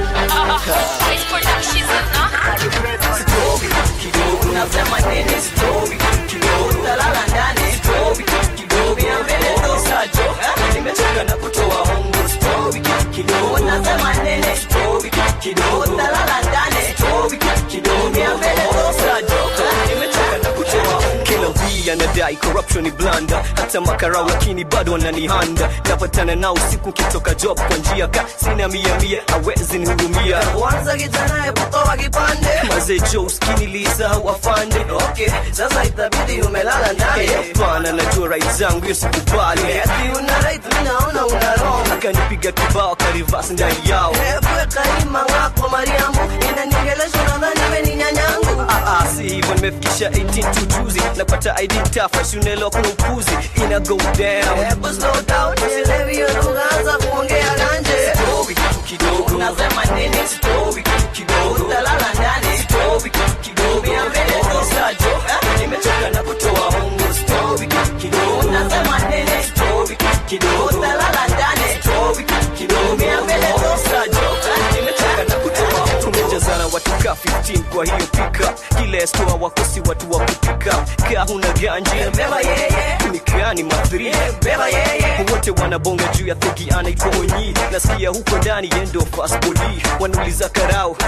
Sitoki kitu kidogo nasema nini sitoki kitu kidogo talala ndani sitoki kitu kidogo ya mbele ndo sajo nimechoka na kutoa hongo sitoki kitu kidogo nasema nini sitoki kitu kidogo talala ndani sitoki kitu kidogo ya mbele ndo sajo nimechoka na kutoa hongo kila mbii anadai corruption ni blanda hata makarau lakini bado wananihanda napatana nao usiku kitoka job kwa njia ka sina mia mia awezi nihurumia Kwanza kijana hebu toa kipande mazee jo uskini lisa wafande Okay, sasa itabidi umelala ndani hapana najua right zangu hiyo sikubali Ati una right, mimi naona una wrong akanipiga kibao karivas ndani yao Epuka ima wako Mariamu Inaniongelesha unadhani wewe ni nyanyangu Ah, ah, si hivyo nimefikisha 18 tu juzi napata id tafa siunelewa kuna upuzi ina go down Hebu slow down, sielewi hiyo lugha, anza kuongea ganje Story kitu kidogo Unasema nini? Story kitu kidogo Utalala ndani Story kitu kidogo Ya mbele ndo sajo nimechoka na kutoa hongo Story kitu kidogo Unasema nini? Story kitu kidogo Utalala ndani Story kitu kidogo Ya mbele ndo sajo nimechoka na kutoa hongo tumejazana watu ka 15 kwa hiyo pika kila stoa wakosi watu wa kupika ka huna ganji Beba yeye. nikani mathri Beba yeye. wote wanabonga juu ya thegi anaitwa onyi nasikia huko ndani yendo faspoli wanauliza karao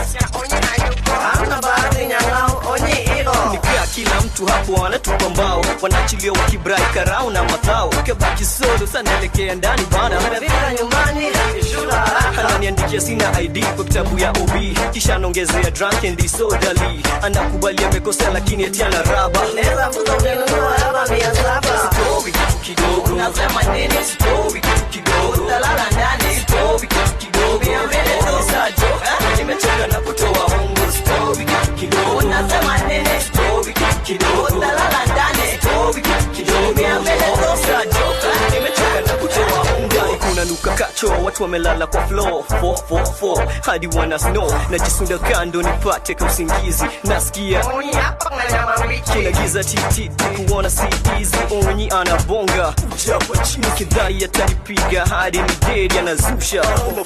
Hamna bahati nyang'au, onyi iko nikaa kila mtu hapo anatupa mbao wanaachilia wakibrai karao na mathao ukabaki solo sanaelekea ndani bana Umefika nyumbani, shula haraka ananiandikia sina id kwa kitabu ya ob kisha anaongezea drunk and disorderly anakubali amekosea lakini eti ana raba Neza mbuzo ukinunua hapa mia saba Story kitu kidogo Unasema nini? Story kitu kidogo Utalala ndani Story kitu kidogo Ya mbele ndo sajo nimechoka na kutoa hongo Story kitu kidogo Unasema nini? Story kitu kidogo Utalala ndani Story kitu kidogo Ya mbele ndo sajo nimechoka na kutoa hongo ndani kuna nuka kacho watu wamelala kwa floor 444 hadi wana snow najisunda kando nipate ka usingizi nasikia Onyi hapa na nyama mbichi kila giza tititi kuona si easy onyi anabonga japo chini kidhai atanipiga hadi ni dedi anazusha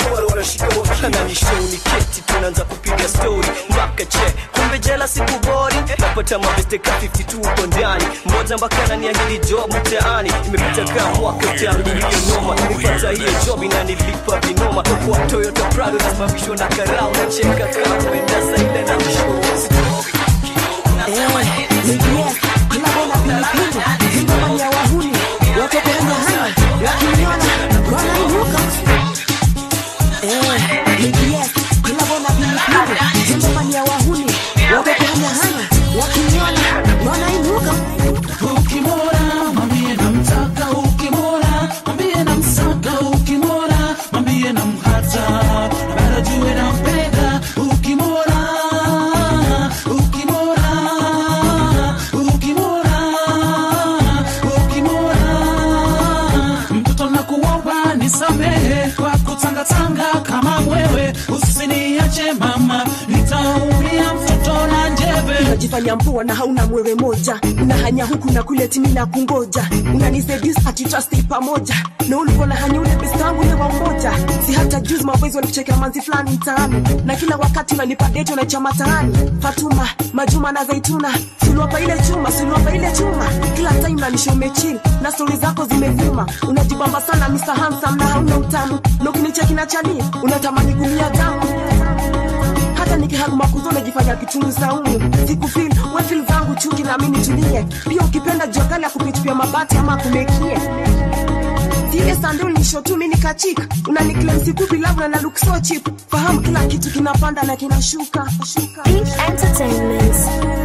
ananishoni keti tunaanza kupiga story mpaka che kumbe jela siku bori napata mabeste ka 52 uko ndani mmoja mpaka ananiahidi job mtaani imepita kama mwaka tangu hiyo noma nilipata hiyo job inanilipa vinoma kwa Toyota Prado nasababishwa na karao na cheka kama kwenda zaidi na mshow Yes, unabona pilipili ngoma ya wahuni kutangatanga kama wewe usiniache mama nitaumia mtoto na njeve unajifanya mpoa na hauna mwewe moja unahanya huku na kule timi na kungoja unanisedis atitrasti pamoja na ulikuwa na hanya ule best wangu ule wa umoja si hata juzi mawezi walikuchekea manzi fulani mtaani na kila wakati unanipa date unaicha mataani fatuma majuma na zaituna suluapa ile chuma suluapa ile chuma kila time nanisha umechil na stori zako zimevuma unajibamba sana Mr. Handsome na hauna utamu na ukinicheki na chani unatamani kumia damu hata nikihagu makuzo najifanya kitunu saumu sikufil wefil zangu chuki na mimi tulie pia ukipenda jua kali ya kupitupia mabati ama kumekie zile sandul ni shotu mimi nikachika unaniklem sikupi lavu na look so cheap fahamu kila kitu kinapanda na kinashuka shuka. Entertainment.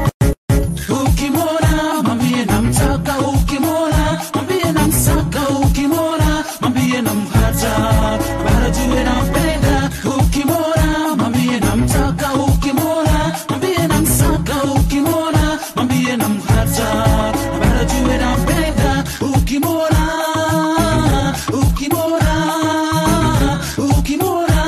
ukimwona mwambie namtaka ukimwona mwambie namsaka ukimwona mwambie namhata bara jue nampenda ukimwona mwambie namtaka ukimwona mwambie namsaka ukimwona mwambie namhata bara jue nampenda ukimwona ukimwona ukimwona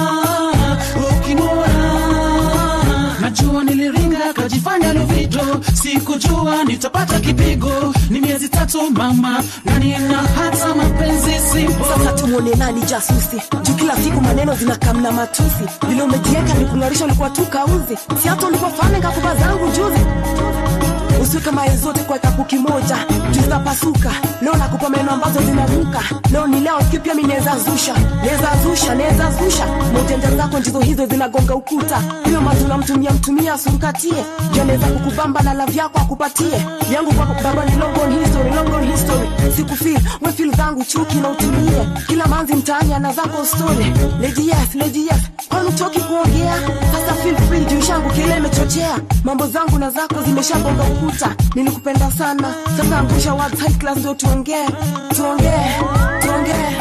ukimwona najua niliringa kajifanya lovito sikujua nitapata kipigo ni miezi tatu mama na nina hata mapenzi simpo sasa tumwone nani jasusi juu kila siku maneno zinakamna matusi vile umejieka nikung'arisha ulikuwa tu kauzi si hata ulikuwa fane kakuba zangu juzi usiweke mae zote kwa kapu kimoja juu zitapasuka leo nakupa maneno ambazo zinaruka leo ni leo kipya mi naweza zusha naweza zusha naweza zusha maujanja zako ndizo hizo zinagonga ukuta hiyo mazuna mtumia mtumia asurkatie juu anaweza kukubamba na lavi yako akupatie yangu kwako baba ni long on history long on history sikufil we feel zangu chuki na utulie kila manzi mtaani ana zako story lady yes lady yes kwani utoki kuongea sasa feel free juu shangu kile imechochea mambo zangu na zako zimeshabonga ukuta nilikupenda sana sasa angusha words high class ndio tuongee tuongee tuongee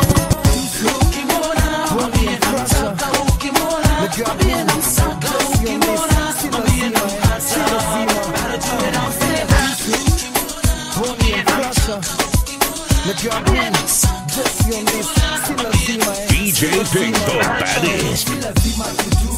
DJ Pink, the baddest.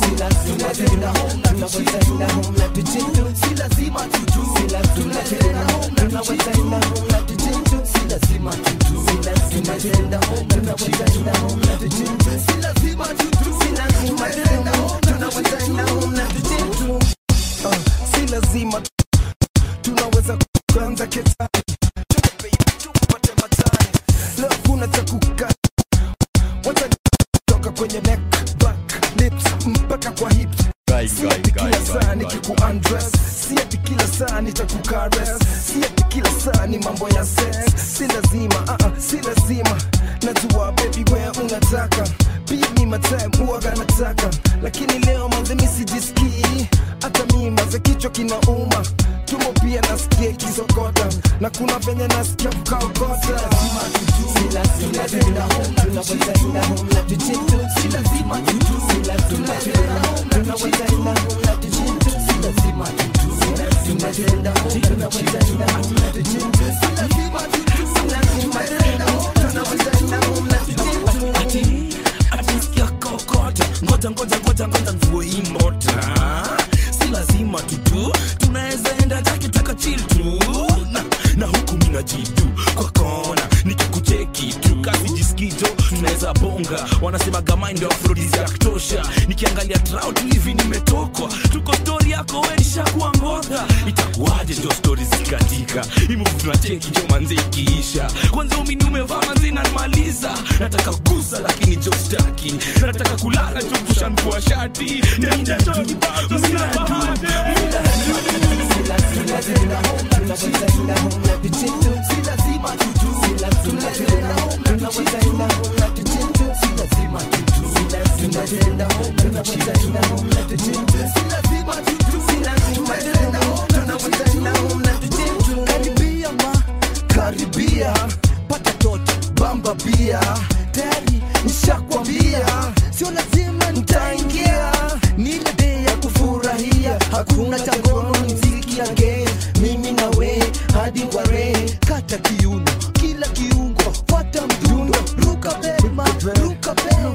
Uh, si lazima tunaweza kuanza ketani tupate matani leo kuna cha kuka wacha toka kwenye neck back lips mpaka kwa hips si ati kila saa nikikuundress si ati kila saa nitakukares si ati kila saa ni mambo ya sex si lazima uh -uh, si lazima najua baby where unataka pia mi matime huwaga nataka lakini leo manze mi sijisikii hata mi maze kichwa kinauma tumo pia nasikia kisokota na kuna venye nasikia kukaokota atisikia kokota ngoja ngoja ngoja ngoja mvue hii mota si lazima tutu tunaweza enda takitaka chil tu na, na huku mina jitu kwa kona nikikucheki tu kazi jiskito tunaweza bonga wanasema gamai ndio afrodisi ya kutosha nikiangalia trout hivi nimetokwa tuko stori yako wenishakuwa ngodha itakuwaje ndio stori zikatika imuvu tunacheki jo manze ikiisha kwanza umini umevaa manze inanimaliza nataka kugusa lakini jo staki nataka kulala jo kushanvua shati karibia ma karibia pata toto bamba bia tayari nishakwambia sio lazima nitaingia ni ile day ya kufurahia hakuna cha ngono ni mziki ya gay mimi na we hadi ware kata kiuno kila kiungo fuata mdundo ruka bema ruka bema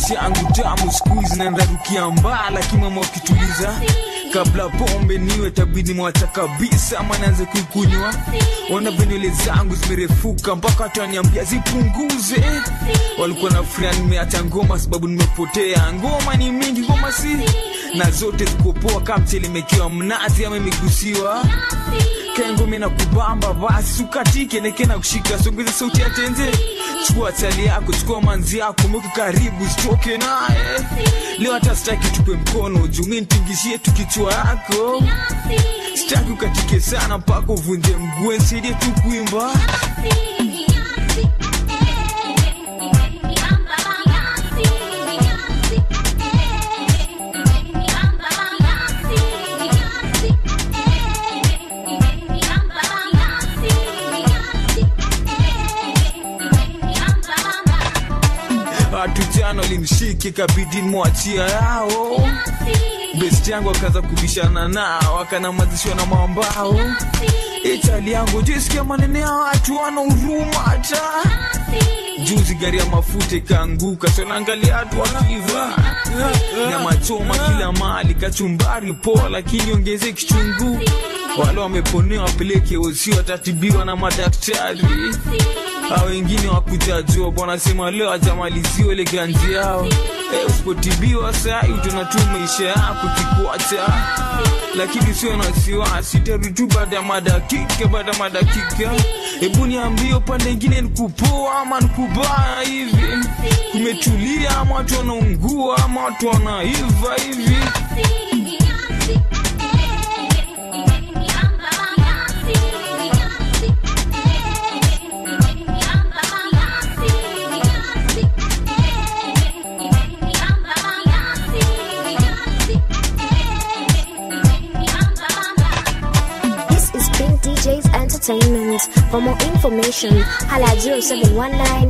maisha yangu tamu skuizi nandarukia mbaa lakini mama wakituliza kabla pombe niwe tabidi mwacha kabisa ama naanze kuikunywa ona venywele zangu zimerefuka mpaka watu waniambia zipunguze walikuwa na furaha nimeacha ngoma sababu nimepotea ngoma ni mingi ngoma si na zote zikopoa kama mchele imekiwa mnazi ama imegusiwa kengome na kubamba basi ukatike neke na kushika songeze sauti ya tenze chukua chali yako chukua manzi yako mweke karibu sitoke naye leo hata sitaki tupe mkono jumi ntingishie tukichwa yako sitaki ukatike sana mpaka uvunje mguu nsaidie tu kuimba watu jana walimshike kabidi mwachia yao best yangu akaanza kubishana nao akanamazishwa na mambao itali yangu jisikia manene ya watu wana huruma hata juzi gari ya mafuta ikaanguka sonaangalia watu wakiva na machoma kila mali kachumbari poa lakini ongeze kichungu wale wameponewa wapeleke osi watatibiwa na madaktari a wengine wakujajua wanasema leo ajamaliziwa ile ganzi yao e, usipotibiwa sai utaona tu maisha yako kikuacha lakini sio na wasiwasi tarudi tu baada ya madakika baada ya madakika hebu niambie upande ingine nikupoa ama nikubaya hivi kumetulia ama watu wanaungua ama watu wanaiva hivi This is Pink DJs Entertainment. For more information, holla at 0719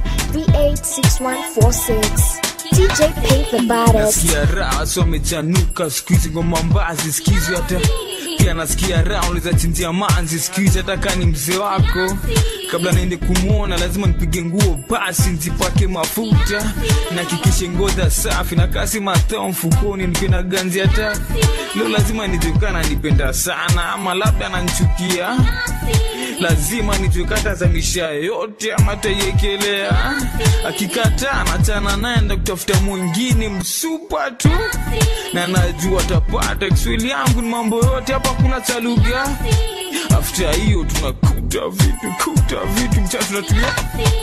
386146. DJ Pink the baddest. nasikia raha so amechanuka skuizi ngoma mbazi skizi hata pia nasikia raha unaweza chinjia manzi skuizi hata kaa ni mzee wako kabla naende kumwona lazima nipige nguo basi nzipake mafuta nakikishe ngoza safi na kasi matao mfukoni nikiwa na ganzi hata leo lazima nijekana nipenda sana ama labda nanchukia lazima nijekata za misha yote ama taiekelea akikataa nachana naenda kutafuta mwingine msupa tu na najua tapata kiswahili yangu ni mambo yote hapa kuna cha lugha afta hiyo tunakuta vitu kuta vitu mcha tunatulia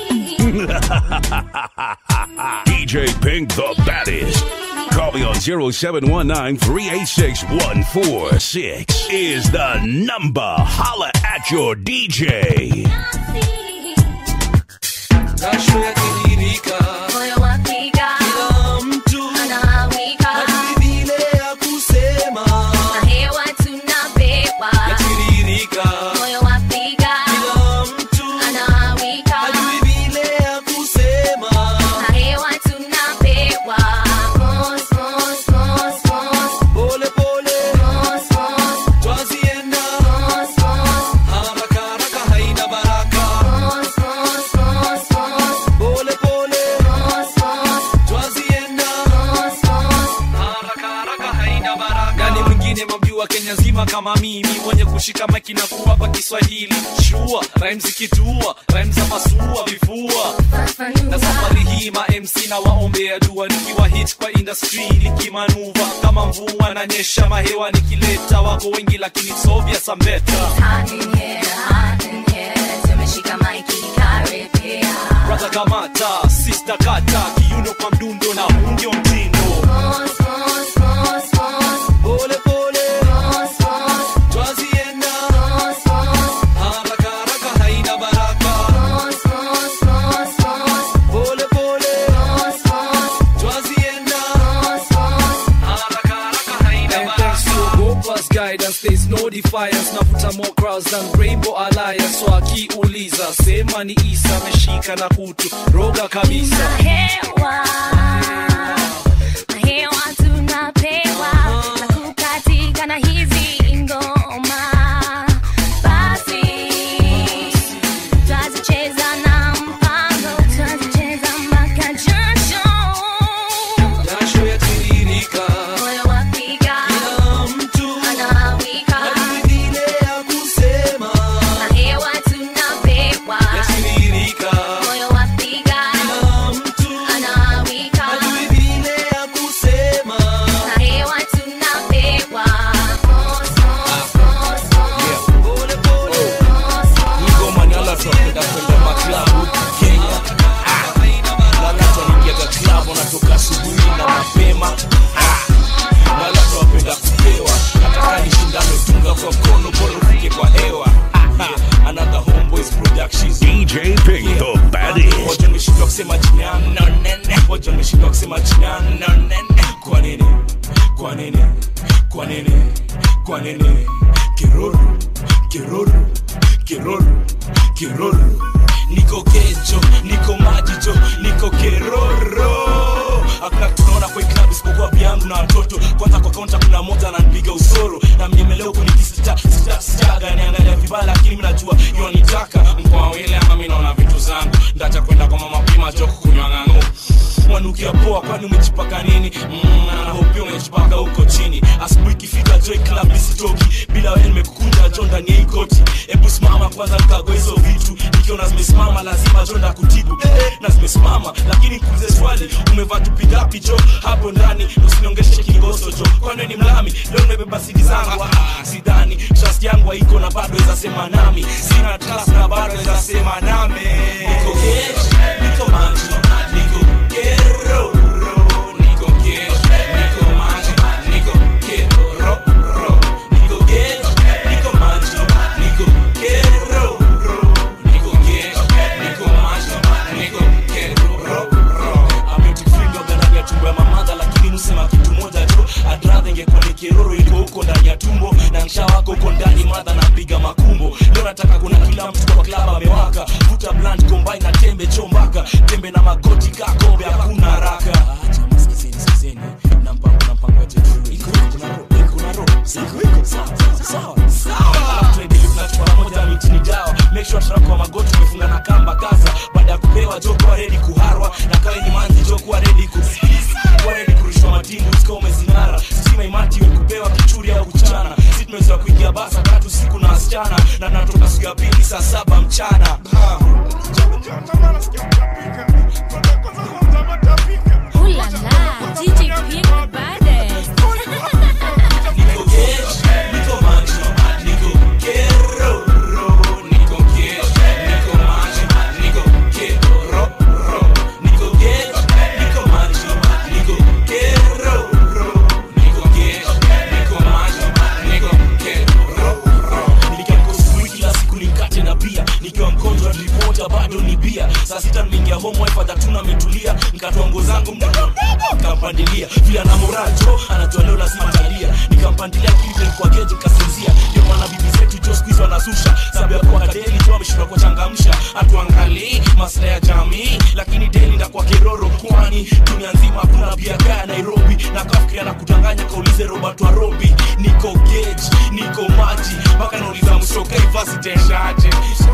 DJ Pink the baddest. Call me on 0719 386 146 is the number. Holla at your DJ. jasho yakitiririka moyo wapiga kila mtu anawika hajui vile ya kusema na hewa tunapewa yatiririka moyo wapiga kila mtu anawika hajui vile ya kusema na hewa tunapewa Mos, mos, mos, mos. pole pole Mos, mos, twazienda mos, mos. haraka haraka haina baraka Mos, mos, mos, mos. pole pole Mos, mos, twazienda mos, mos. haraka haraka haina baraka nani mwingine mamjua kenya nzima kama mimi mwenye kushika maki na kuwapa kiswahili shua rhymes ikitua rhymes za masua vifua na safari hii ma mc na waombea dua nikiwa hit kwa industry nikimanuva kama mvua na nyesha mahewa nikileta wako wengi lakini sovya sambeta Hot in here, hot in here. Tumeshika maiki karibia. brother kamata sister kata kiuno kwa mdundo na huu ndio mtindo Mos, mos, mos, mos. pole pole Mos, mos, twazienda mos, mos. haraka haraka haina baraka Mos, mos, mos, mos. pole pole Mos, mos, twazienda mos, mos. haraka haraka haina baraka guidance there's no defiance navuta more crowds than rainbow alliance so akiuliza sema ni isa ameshika na kutu roga kabisa Hewa, hewa tunapewa na kukatika na hizi ngoma. Basi twazicheza na mpango, twazicheza mpaka jasho. lazima jo kukunywa ng'ang'o mwanukia poa kwani umejipaka nini mm, na hopia umejipaka huko chini asubuhi ikifika joy club isitoki bila wewe nimekukunja jo ndani ya hii koti hebu simama kwanza nikagoa hizo vitu nikiona zimesimama lazima jo ndakutibu eh, na zimesimama lakini nikuulize swali umevaa tupigapi jo hapo ndani usiniongeshe kingoso jo kwani ni mlami leo nimebeba sidi zangu ah, sidhani trust yangu haiko na bado weza sema nami sina trust na bado weza sema nami niko gesh niko maji niko kero niko gesh niko maji niko kero niko gesh niko maji niko kero niko gesh niko maji niko kero ametufiga ndani ya tumbo ya mamadha lakini nusema kitu moja tu adradha ingekuwa ni kiroro iko huko ndani ya tumbo na nsha wako huko ndani madha napiga makumbo leo nataka kuna kila mtu kwa klaba amewaka vuta blunt combine na tembe chombaka tembe na magoti kakombe hakuna haraka acha maskizeni skizeni na mpango na mpango aje tu iko iko na roho iko na roho iko iko sawa sawa sawa tuendelee tunachukua pamoja mitini dawa make sure tunako magoti tumefunga na kamba kaza baada ya kupewa jo kuwa ready kuharwa na kawe ni manzi jo kuwa ready ku kuwa ready kurushwa matingu sika umezinara stima imati we kupewa kichuri au kuchana si tumezoea kuingia basa tatu siku na wasichana na natoka siku ya pili saa saba mchana ha. Ooh la la, DJ Pink the baddest. Niko gesh, niko maji, niko kero, niko gesh, niko maji, niko kero, niko gesh, niko maji, niko kero, niko gesh, niko maji, niko kero. Nilikiamka asubuhi kila siku nikate na bia nikiwa mgonjwa ripota bado ni bia saa sita nimeingia home wife atatuna ametulia nikatoa nguo zangu mdogo mdogo nikampandilia vile ana morajo anajua leo lazima talia nikampandilia kile kwa keji kasinzia ndio maana bibi zetu jo siku hizi wanasusha sababu ya kuwa deli jo ameshindwa kuchangamsha hatuangalii maslahi ya jamii lakini deli ndakuwa kiroro kwani dunia nzima hakuna bia kaya Nairobi na kafikiria na kudanganya kaulize Robert Warobi niko gauge niko maji mpaka nauliza mshoka ivasiteshaje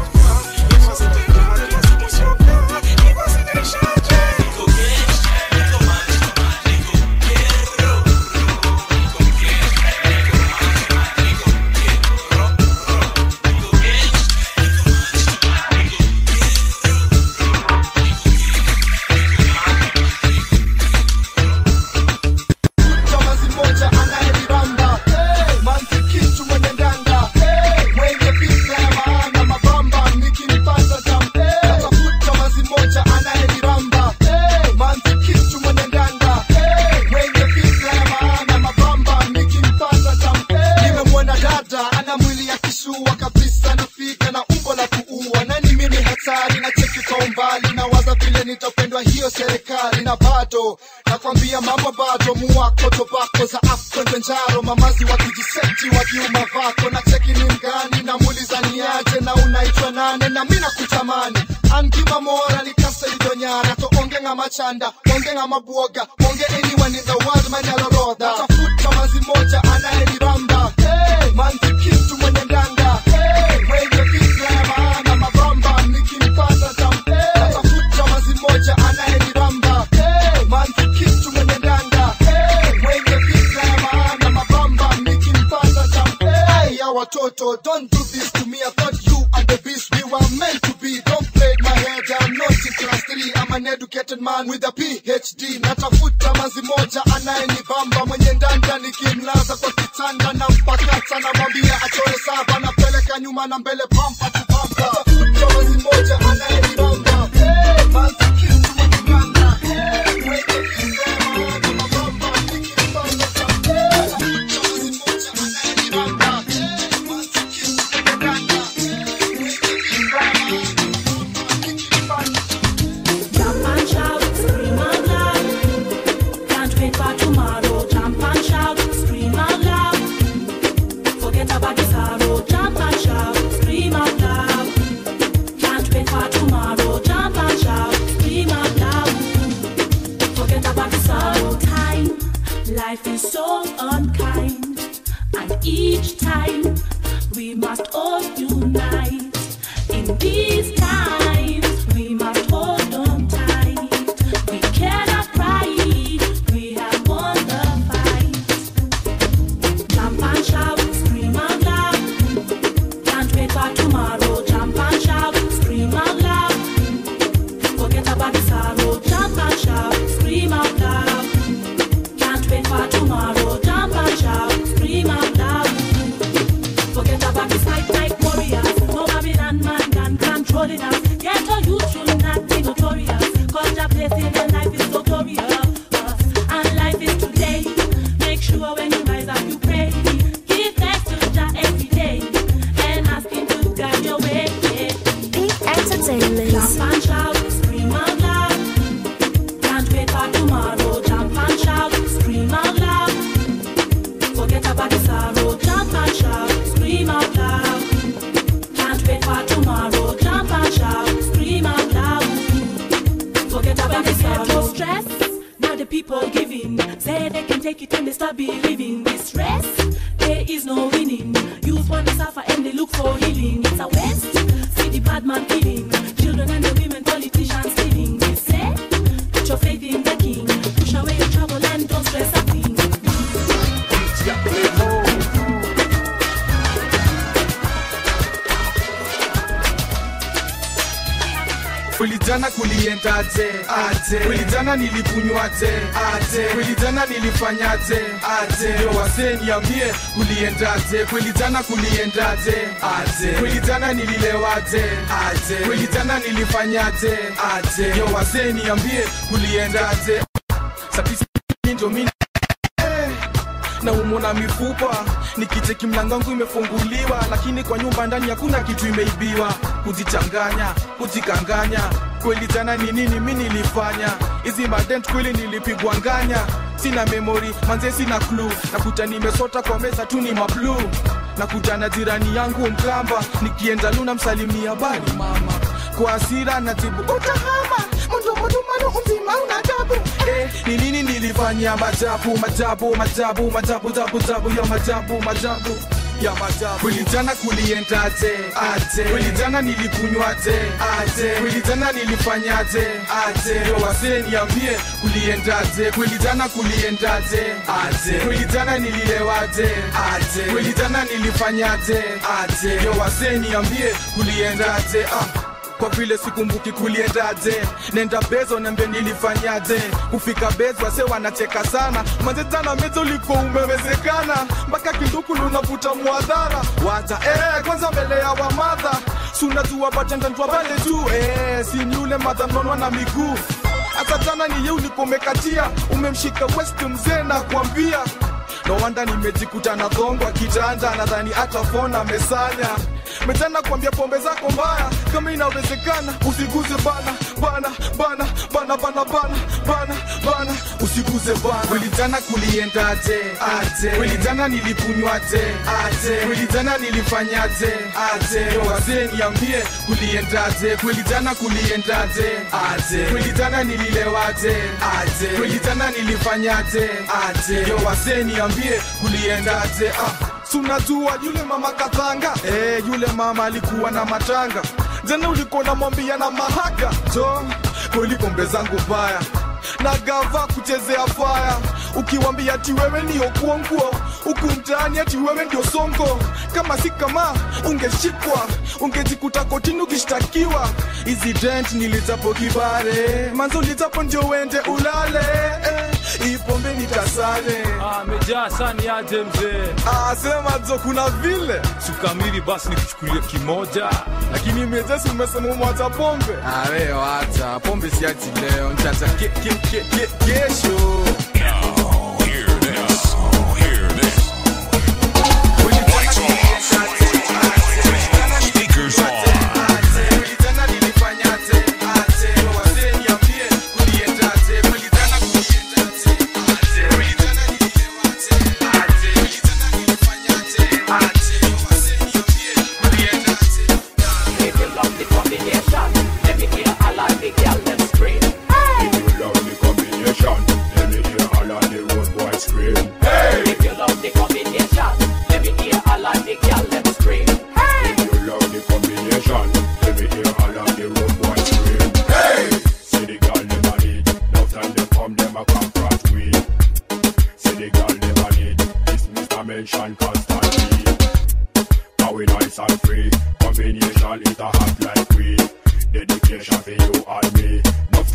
Chamazi moja anayelibamba hey, manzi kitu mwenye ndanga hey, mwenye fikra ya maana mabamba nikimpata tam hey, natafuta mazi moja anayelibamba hey, manzi kitu mwenye ndanga hey, mwenye fikra ya maana mabamba nikimpata tam hey, nimemwona dada ana mwili ya kishua kabisa nafika na umbo la kuua nani mimi hatari na cheki kwa umbali na waza vile nitapendwa hiyo serikali na bado nakwambia mambo bado muwako tobako za afkondenjaro mamazi wakijiseti wakiuma vako na cheki ni mgani na muuliza niaje na unaitwa nane na mina kutamani angima mora nikaseidonyara to onge nga machanda onge nga mabwoga onge anyone in the world manyalorodha tafuta mazi moja anayelibamba hey, manzi kitu mwenye ndanga hey, mwenye fikra ya maana mabamba nikimpata tam hey, natafuta mazi moja anayelibamba hey, manzi kitu mwenye ndanga hey, mwenye fikra ya maana mabamba nikimpata tam hey, ya watoto don't do this to me I thought you and the beast we were meant to be don't play my head I'm not in class 3 I'm an educated man with a PhD natafuta mazi moja anayenibamba mwenye ndanda nikimlaza kwa kitanda na mpakata namwambia achore saba napeleka nyuma na mbele pampa tu pampa natafuta mazi moja anayenibamba hey, manzi kitu mwenye ndanda hey, mwenye fikra ya maana mabamba nikimpata tam hey, natafuta mazi moja anayenibamba hey, manzi kitu mwenye ndanda hey, mwenye fikra ya maana Jump and shout, scream out loud. Can't wait for tomorrow. Jump and shout, scream out loud. Forget about the sorrow. Jump and shout, scream out loud. Can't wait for tomorrow. Jump and shout, scream out loud. Forget about the sorrow. Time, life is so unkind, and each time we must all unite. In these times, we must hold on tight. Forget about the sorrow, jump and shout, scream out loud. Can't wait for tomorrow, jump and shout, scream out loud. Forget about the fight like warriors. No Babylon man can control it us. Get a youth should not be notorious. Cause your place in your life is notorious. And life is today. Make sure when you rise up you pray. Give thanks to Jah every day. And ask him to guide your way. Big entertainment. Jump and shout, scream out loud. Can't wait for tomorrow. Jump and shout, scream out loud. Forget about the sorrow. Jump and shout, scream out loud. Can't wait for tomorrow. Jump and shout, scream out loud. Forget about the sorrow. stress. Now the people giving say they can take it and they start believing this stress. There is no winning. Youth want to suffer and they look for healing. It's a waste. See the bad man killing. Children and the women, politicians stealing. They say, put your faith in the king. Push away your trouble and don't stress a thing. Kulijana kuliendaje? Aje. Kulijana nilikunywaje? Aje. Kulijana nilifanyaje? Aje. Yo wasee niambie kuliendaje? Kulijana kuliendaje? Aje. Kulijana nililewaje? Aje. Kulijana nilifanyaje? Aje. Yo wasee niambie kuliendaje? Sapisi ndio mimi na umona mifupa nikicheki mlango wangu imefunguliwa lakini kwa nyumba ndani hakuna kitu imeibiwa kujichanganya kujikanganya kweli jana ni nini mi nilifanya hizi madent kweli nilipigwa nganya sina memori manze sina klu nakuta nimesota kwa meza tu ni mablu nakuta na jirani yangu mkamba nikienda luna msalimia bali mama kwa asira najibu utahama mudumudumanu mzima una tabu eh, ni nini nilifanya majabu majabu majabu majabu jabu jabu ya majabu majabu ya majabu kulijana kuliendaje aje kulijana nilikunywaje aje kulijana nilifanyaje aje yo wasee niambie kuliendaje kulijana kuliendaje aje kulijana nililewaje aje kulijana nilifanyaje aje yo wasee niambie kuliendaje ah kwa vile sikumbuki kuliendaje nenda bezo nembe nilifanyaje kufika bezo wase wanacheka sana manzetana mezo uliko umewezekana mpaka kinduku lunavuta mwadhara wacha eh, kwanza mbele ya wamadha sunajua batendandwa pale tu eh, sini ule madha mnonwa na miguu hata jana ni ye ulikomekatia umemshika west mzee na kuambia no wanda nimejikuta na dhongwa kitanda nadhani hata fona amesanya metana kuambia pombe zako mbaya kama inawezekana usiguze bana bana bana bana bana bana bana bana usiguze bana kulijana kuliendaje aje kulijana nilikunywaje aje kulijana nilifanyaje aje Yo, wazee niambie kuliendaje kulijana kuliendaje aje kulijana nililewaje aje kulijana nilifanyaje aje Yo, wazee niambie kuliendaje ah sunajua yule mama katanga eh, yule mama alikuwa na matanga jana ulikuwa namwambia na mahaka jo kweli pombe zangu mbaya na gava kuchezea faya ukiwambia ati wewe ndio kuonguo huku mtaani ati wewe ndio songo kama si kama ungeshikwa ungejikuta kotini ukishtakiwa hizi dent nilichapo kibare manzo lichapo ndio wende ulale eh, hii pombe nitasale amejaa sani aje mzee ah, sema jo kuna vile sukamili basi nikuchukulie kimoja lakini mejesi umesema umwacha pombe awe wacha pombe siachi leo nchacha ke, ke, ke, ke, kesho Speakers on. If you love the combination, let me hear a lot the girl them scream. If you love the combination, let me hear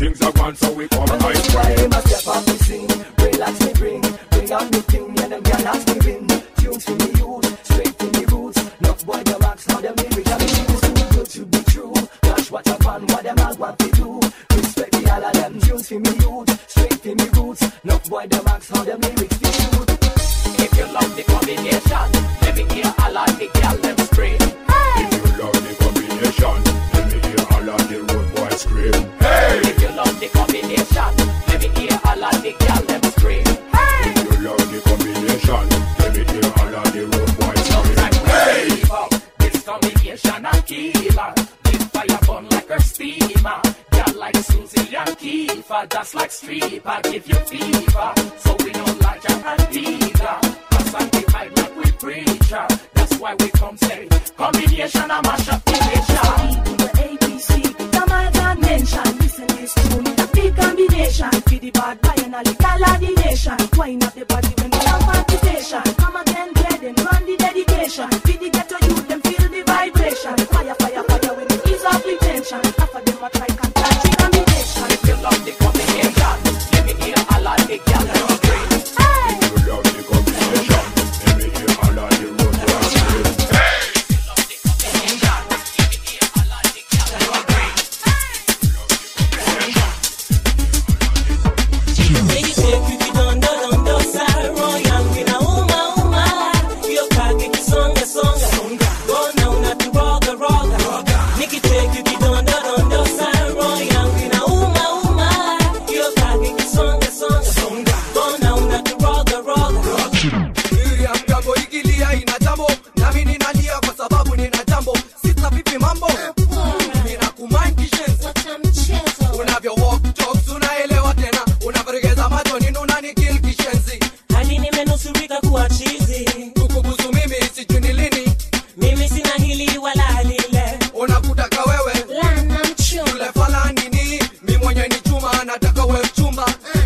things are gone, so we come And ice that's why cream. them a step up me sing Relax me bring Bring out new thing Yeah them can ask me win Tunes for me use Straight to me roots Enough boy them ask How them lyrics are used Too good to be true Gosh what a fun What them all want to do Respect me all of them Tunes for me youth Straight for me roots Enough boy them ask How them lyrics be true If you love the combination, let me hear all of the girl them scream. If you love the combination, let me hear all of the road boys scream. Hey! If you love the combination, let me hear all of the girl them scream. Hey! If you love the combination, let me hear all of the road boys scream. Hey! This combination a killer. This fire burn like a steamer. Girl like Susie and Kiefer, just like stripper, give you fever. So we don't like her and Peter. Pass and divide like we preacher. That's why we come say combination a mash up the nation. The ABC, the my dimension. Listen this tune, the big combination. For the bad boy and a little of the nation. Wind up the body when we have participation. Come again, play them, run the dedication. For the ghetto youth, them feel the vibration. Fire, fire, fire, when it ease off the tension. Half of them a try can catch the combination. If you love the combination, let me hear all of the girl them scream. If you love the combination, let me hear all of the road boys scream. Hey! Miriam Gambo ikilia ina jambo nami ninalia kwa sababu nina jambo sita vipi mambo nina kumind kishenzi unavyo walk talks unaelewa tena unavyoregeza macho nini unanikil kishenzi hadi nimenusurika kuwa chizi kukubusu mimi sijui ni lini mimi sina hili wala lile unakutaka wewe yule fala nini mi mwenye ni chuma nataka we mchumba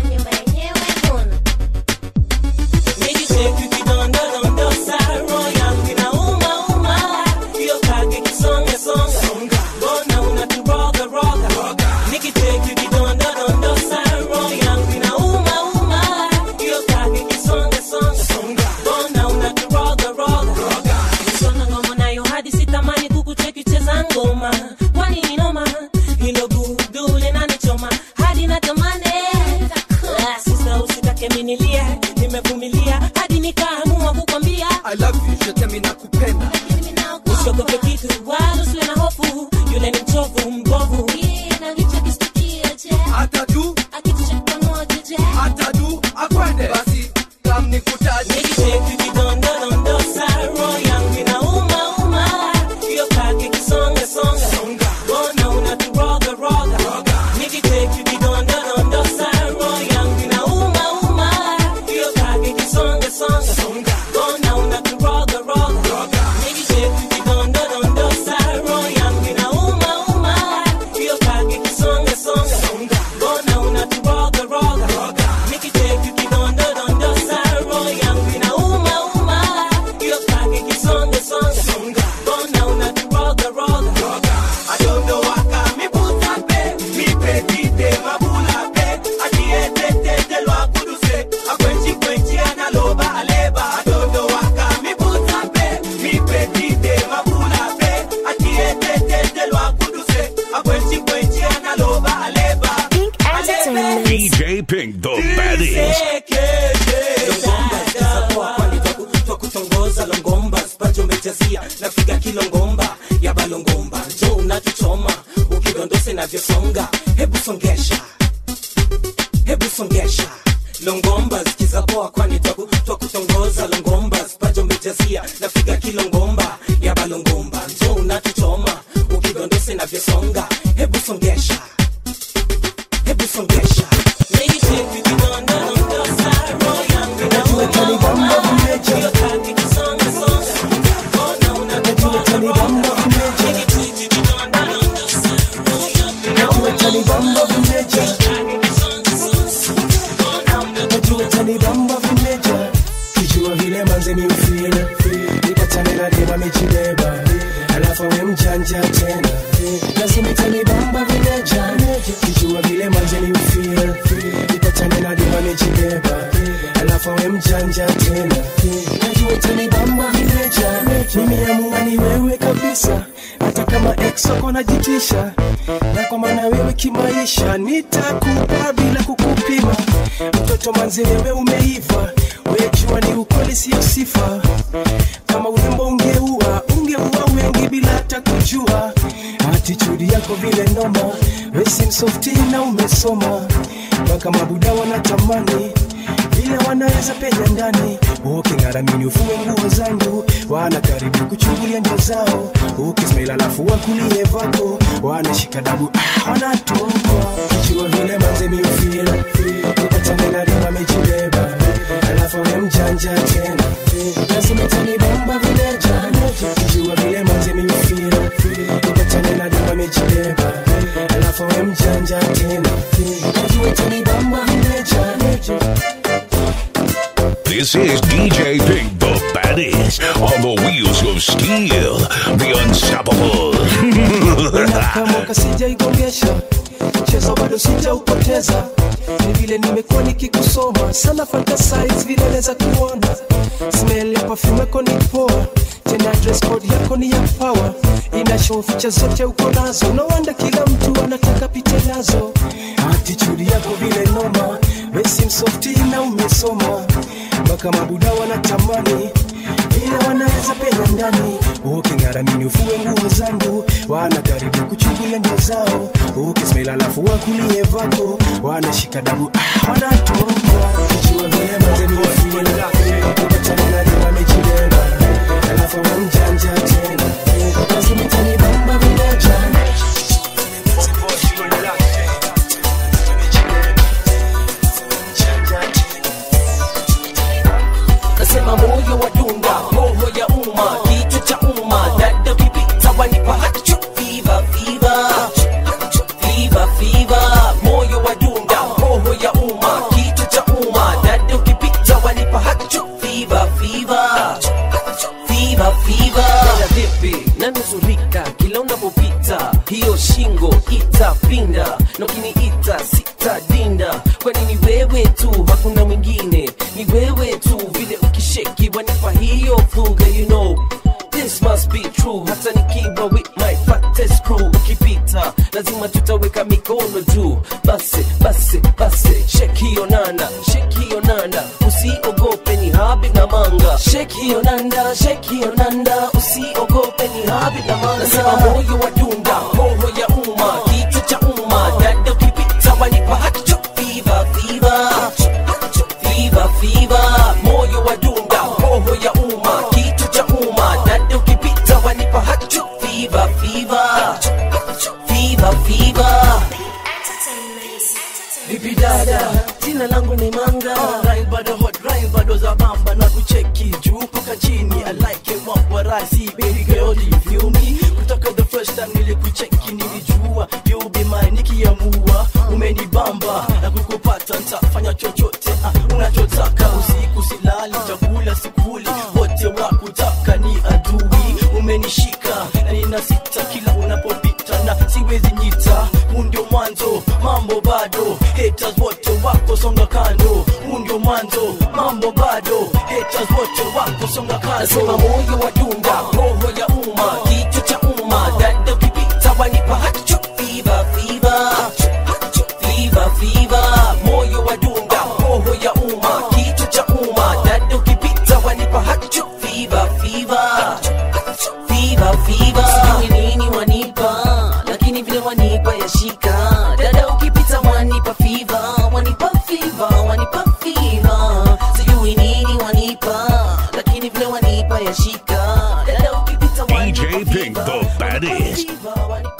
ngoma kwani ni noma hilo gudu linanichoma hadi natamani Ah, sisa usitake minilie nimevumilia hadi nikaamua kukwambia I love you shetemi nakupenda usiogope kitu wala usiwe na hofu yule ni mchovu mbovu hata tu hata tu akwende basi kam nikutaji DJ Pink, the baddest. twakutongoza longomba spacho umechazia napiga kilongomba ya balongomba jo unatuchoma ukidondose navyosonga hebu songesha hebu songesha longomba zikiza poa kwani twaku- twakutongoza longomba spacho umechazia napiga kilongomba ya balongomba jo unatuchoma ukidondose navyosonga hebu songesha hebu songesha Lady, take you kidonda, dondosa, roho yangu inauma, uma. Hiyo kaki kisonga, songa. Mbona unatoroka, roga? Lady, take you kidonda, dondosa, roho yangu inauma, uma. Hiyo kaki kisonga, songa. Mbona unatoroka, tanibamba vimeja kijua vile manze ni ufile nipatane na dema mechibeba alafu we mjanja tena lazima tanibamba vimeja kijua kijua vile manzeni ufeel nipatane na dima nijibeba alafu awe mjanja tena najua utanibamba vileja mimi amua ni wewe kabisa hata kama ex wako najitisha na kwa maana wewe kimaisha nitakupa bila kukupima mtoto manzi wewe umeiva wejua ni ukweli sio sifa kama urembo ungeua ungeua wengi bila hata kujua atitudi yako vile noma wesim softi na umesoma mpaka mabuda wanatamani vile wanaweza penya ndani uking'aramini ufue nguo zangu wana karibu kuchungulia ndio zao ukismail alafu wakulie vako wanashika dabu ah, wanatokwa kichua vile manzemi ufila upatane na rima mejibeba alafu we mjanja tena lazima tanibamba vileja kichua vile manzemi ufila upatane na rima mejibeba alafu we mjanja tena najua tanibamba vileja This is DJ Pink, the baddest, on the wheels of steel, the unstoppable. kama mwaka sijaigongesha mchezo bado sijaupoteza ni vile nimekuwa nikikusoma sana fantasize vile naweza kuona smell ya perfume yako ni poa tena dress code yako ni ya power ina show feature zote uko nazo no wonder kila mtu anataka pite nazo attitude yako vile noma wesim softi na umesoma mpaka mabuda wanatamani ila wanaweza penya ndani uking'aramini ufue nguo zangu wana karibu kuchungulia ndio zao ukismail alafu wakulie vako wanashika dabu ah, wanatoka kichua vile mazeni wafila upatane na rima mejibeba alafu wa mjanja tena lazima tanibamba vileja nasema moyo wa dunga roho ya umma kichwa cha umma dada ukipita wanipa hacho fiva fiva fiva fiva moyo wa dunga roho ya umma kichwa cha umma dada ukipita wanipa hacho fiva fiva fiva fiva dada vipi nanuzurika kila unapopita hiyo shingo itapinda na ukiniita sitadinda kwani ni wewe tu hakuna mwingine ni wewe tu vile ukisheki wanipa hiyo fuga you know This must be true hata nikiwa with my fattest crew ukipita lazima tutaweka mikono juu basi basi basi shake hiyo nanda shake hiyo nanda usiogope ni habi na manga shake hiyo nanda shake hiyo nanda usiogope ni habi na manga nasema moyo wa dunga roho ya umma kichwa cha umma dada ukipita wanipa hacho fiva fiva fiva fiva moyo wa dunga roho ya umma kichwa cha umma dada ukipita wanipa hacho fiva fiva fiva fiva vipi dada jina langu ni manga Rhyme bado hot rhyme bado za bamba na kucheki juu mpaka chini I like it what what I see baby girl do you feel me kutoka the first time nilikucheki nilijua you be mine nikiamua umenibamba na kukupata nitafanya chochote ah, unachotaka usiku silali chakula sikuli wote wakutaka ni adui umenishika na nina sita kila unapopita na siwezi nyita huu ndio mwanzo mambo bado haters wote wako songa kando huu ndio mwanzo mambo bado haters wote wako songa kando nasema moyo wa dunga roho ya umma kichwa cha umma dada ukipita wanipa hacho fiva fiva fiva fiva moyo wa dunga roho ya umma kichwa cha umma dada ukipita wanipa hacho fiva fiva fiva fiva sijui nini wanipa lakini vile wanipa yashika dada ukipita wanipa fiva wanipa fiva wanipa fiva sijui nini wanipa lakini vile wanipa yashika dada ukipita DJ Pink, the baddest. wanipa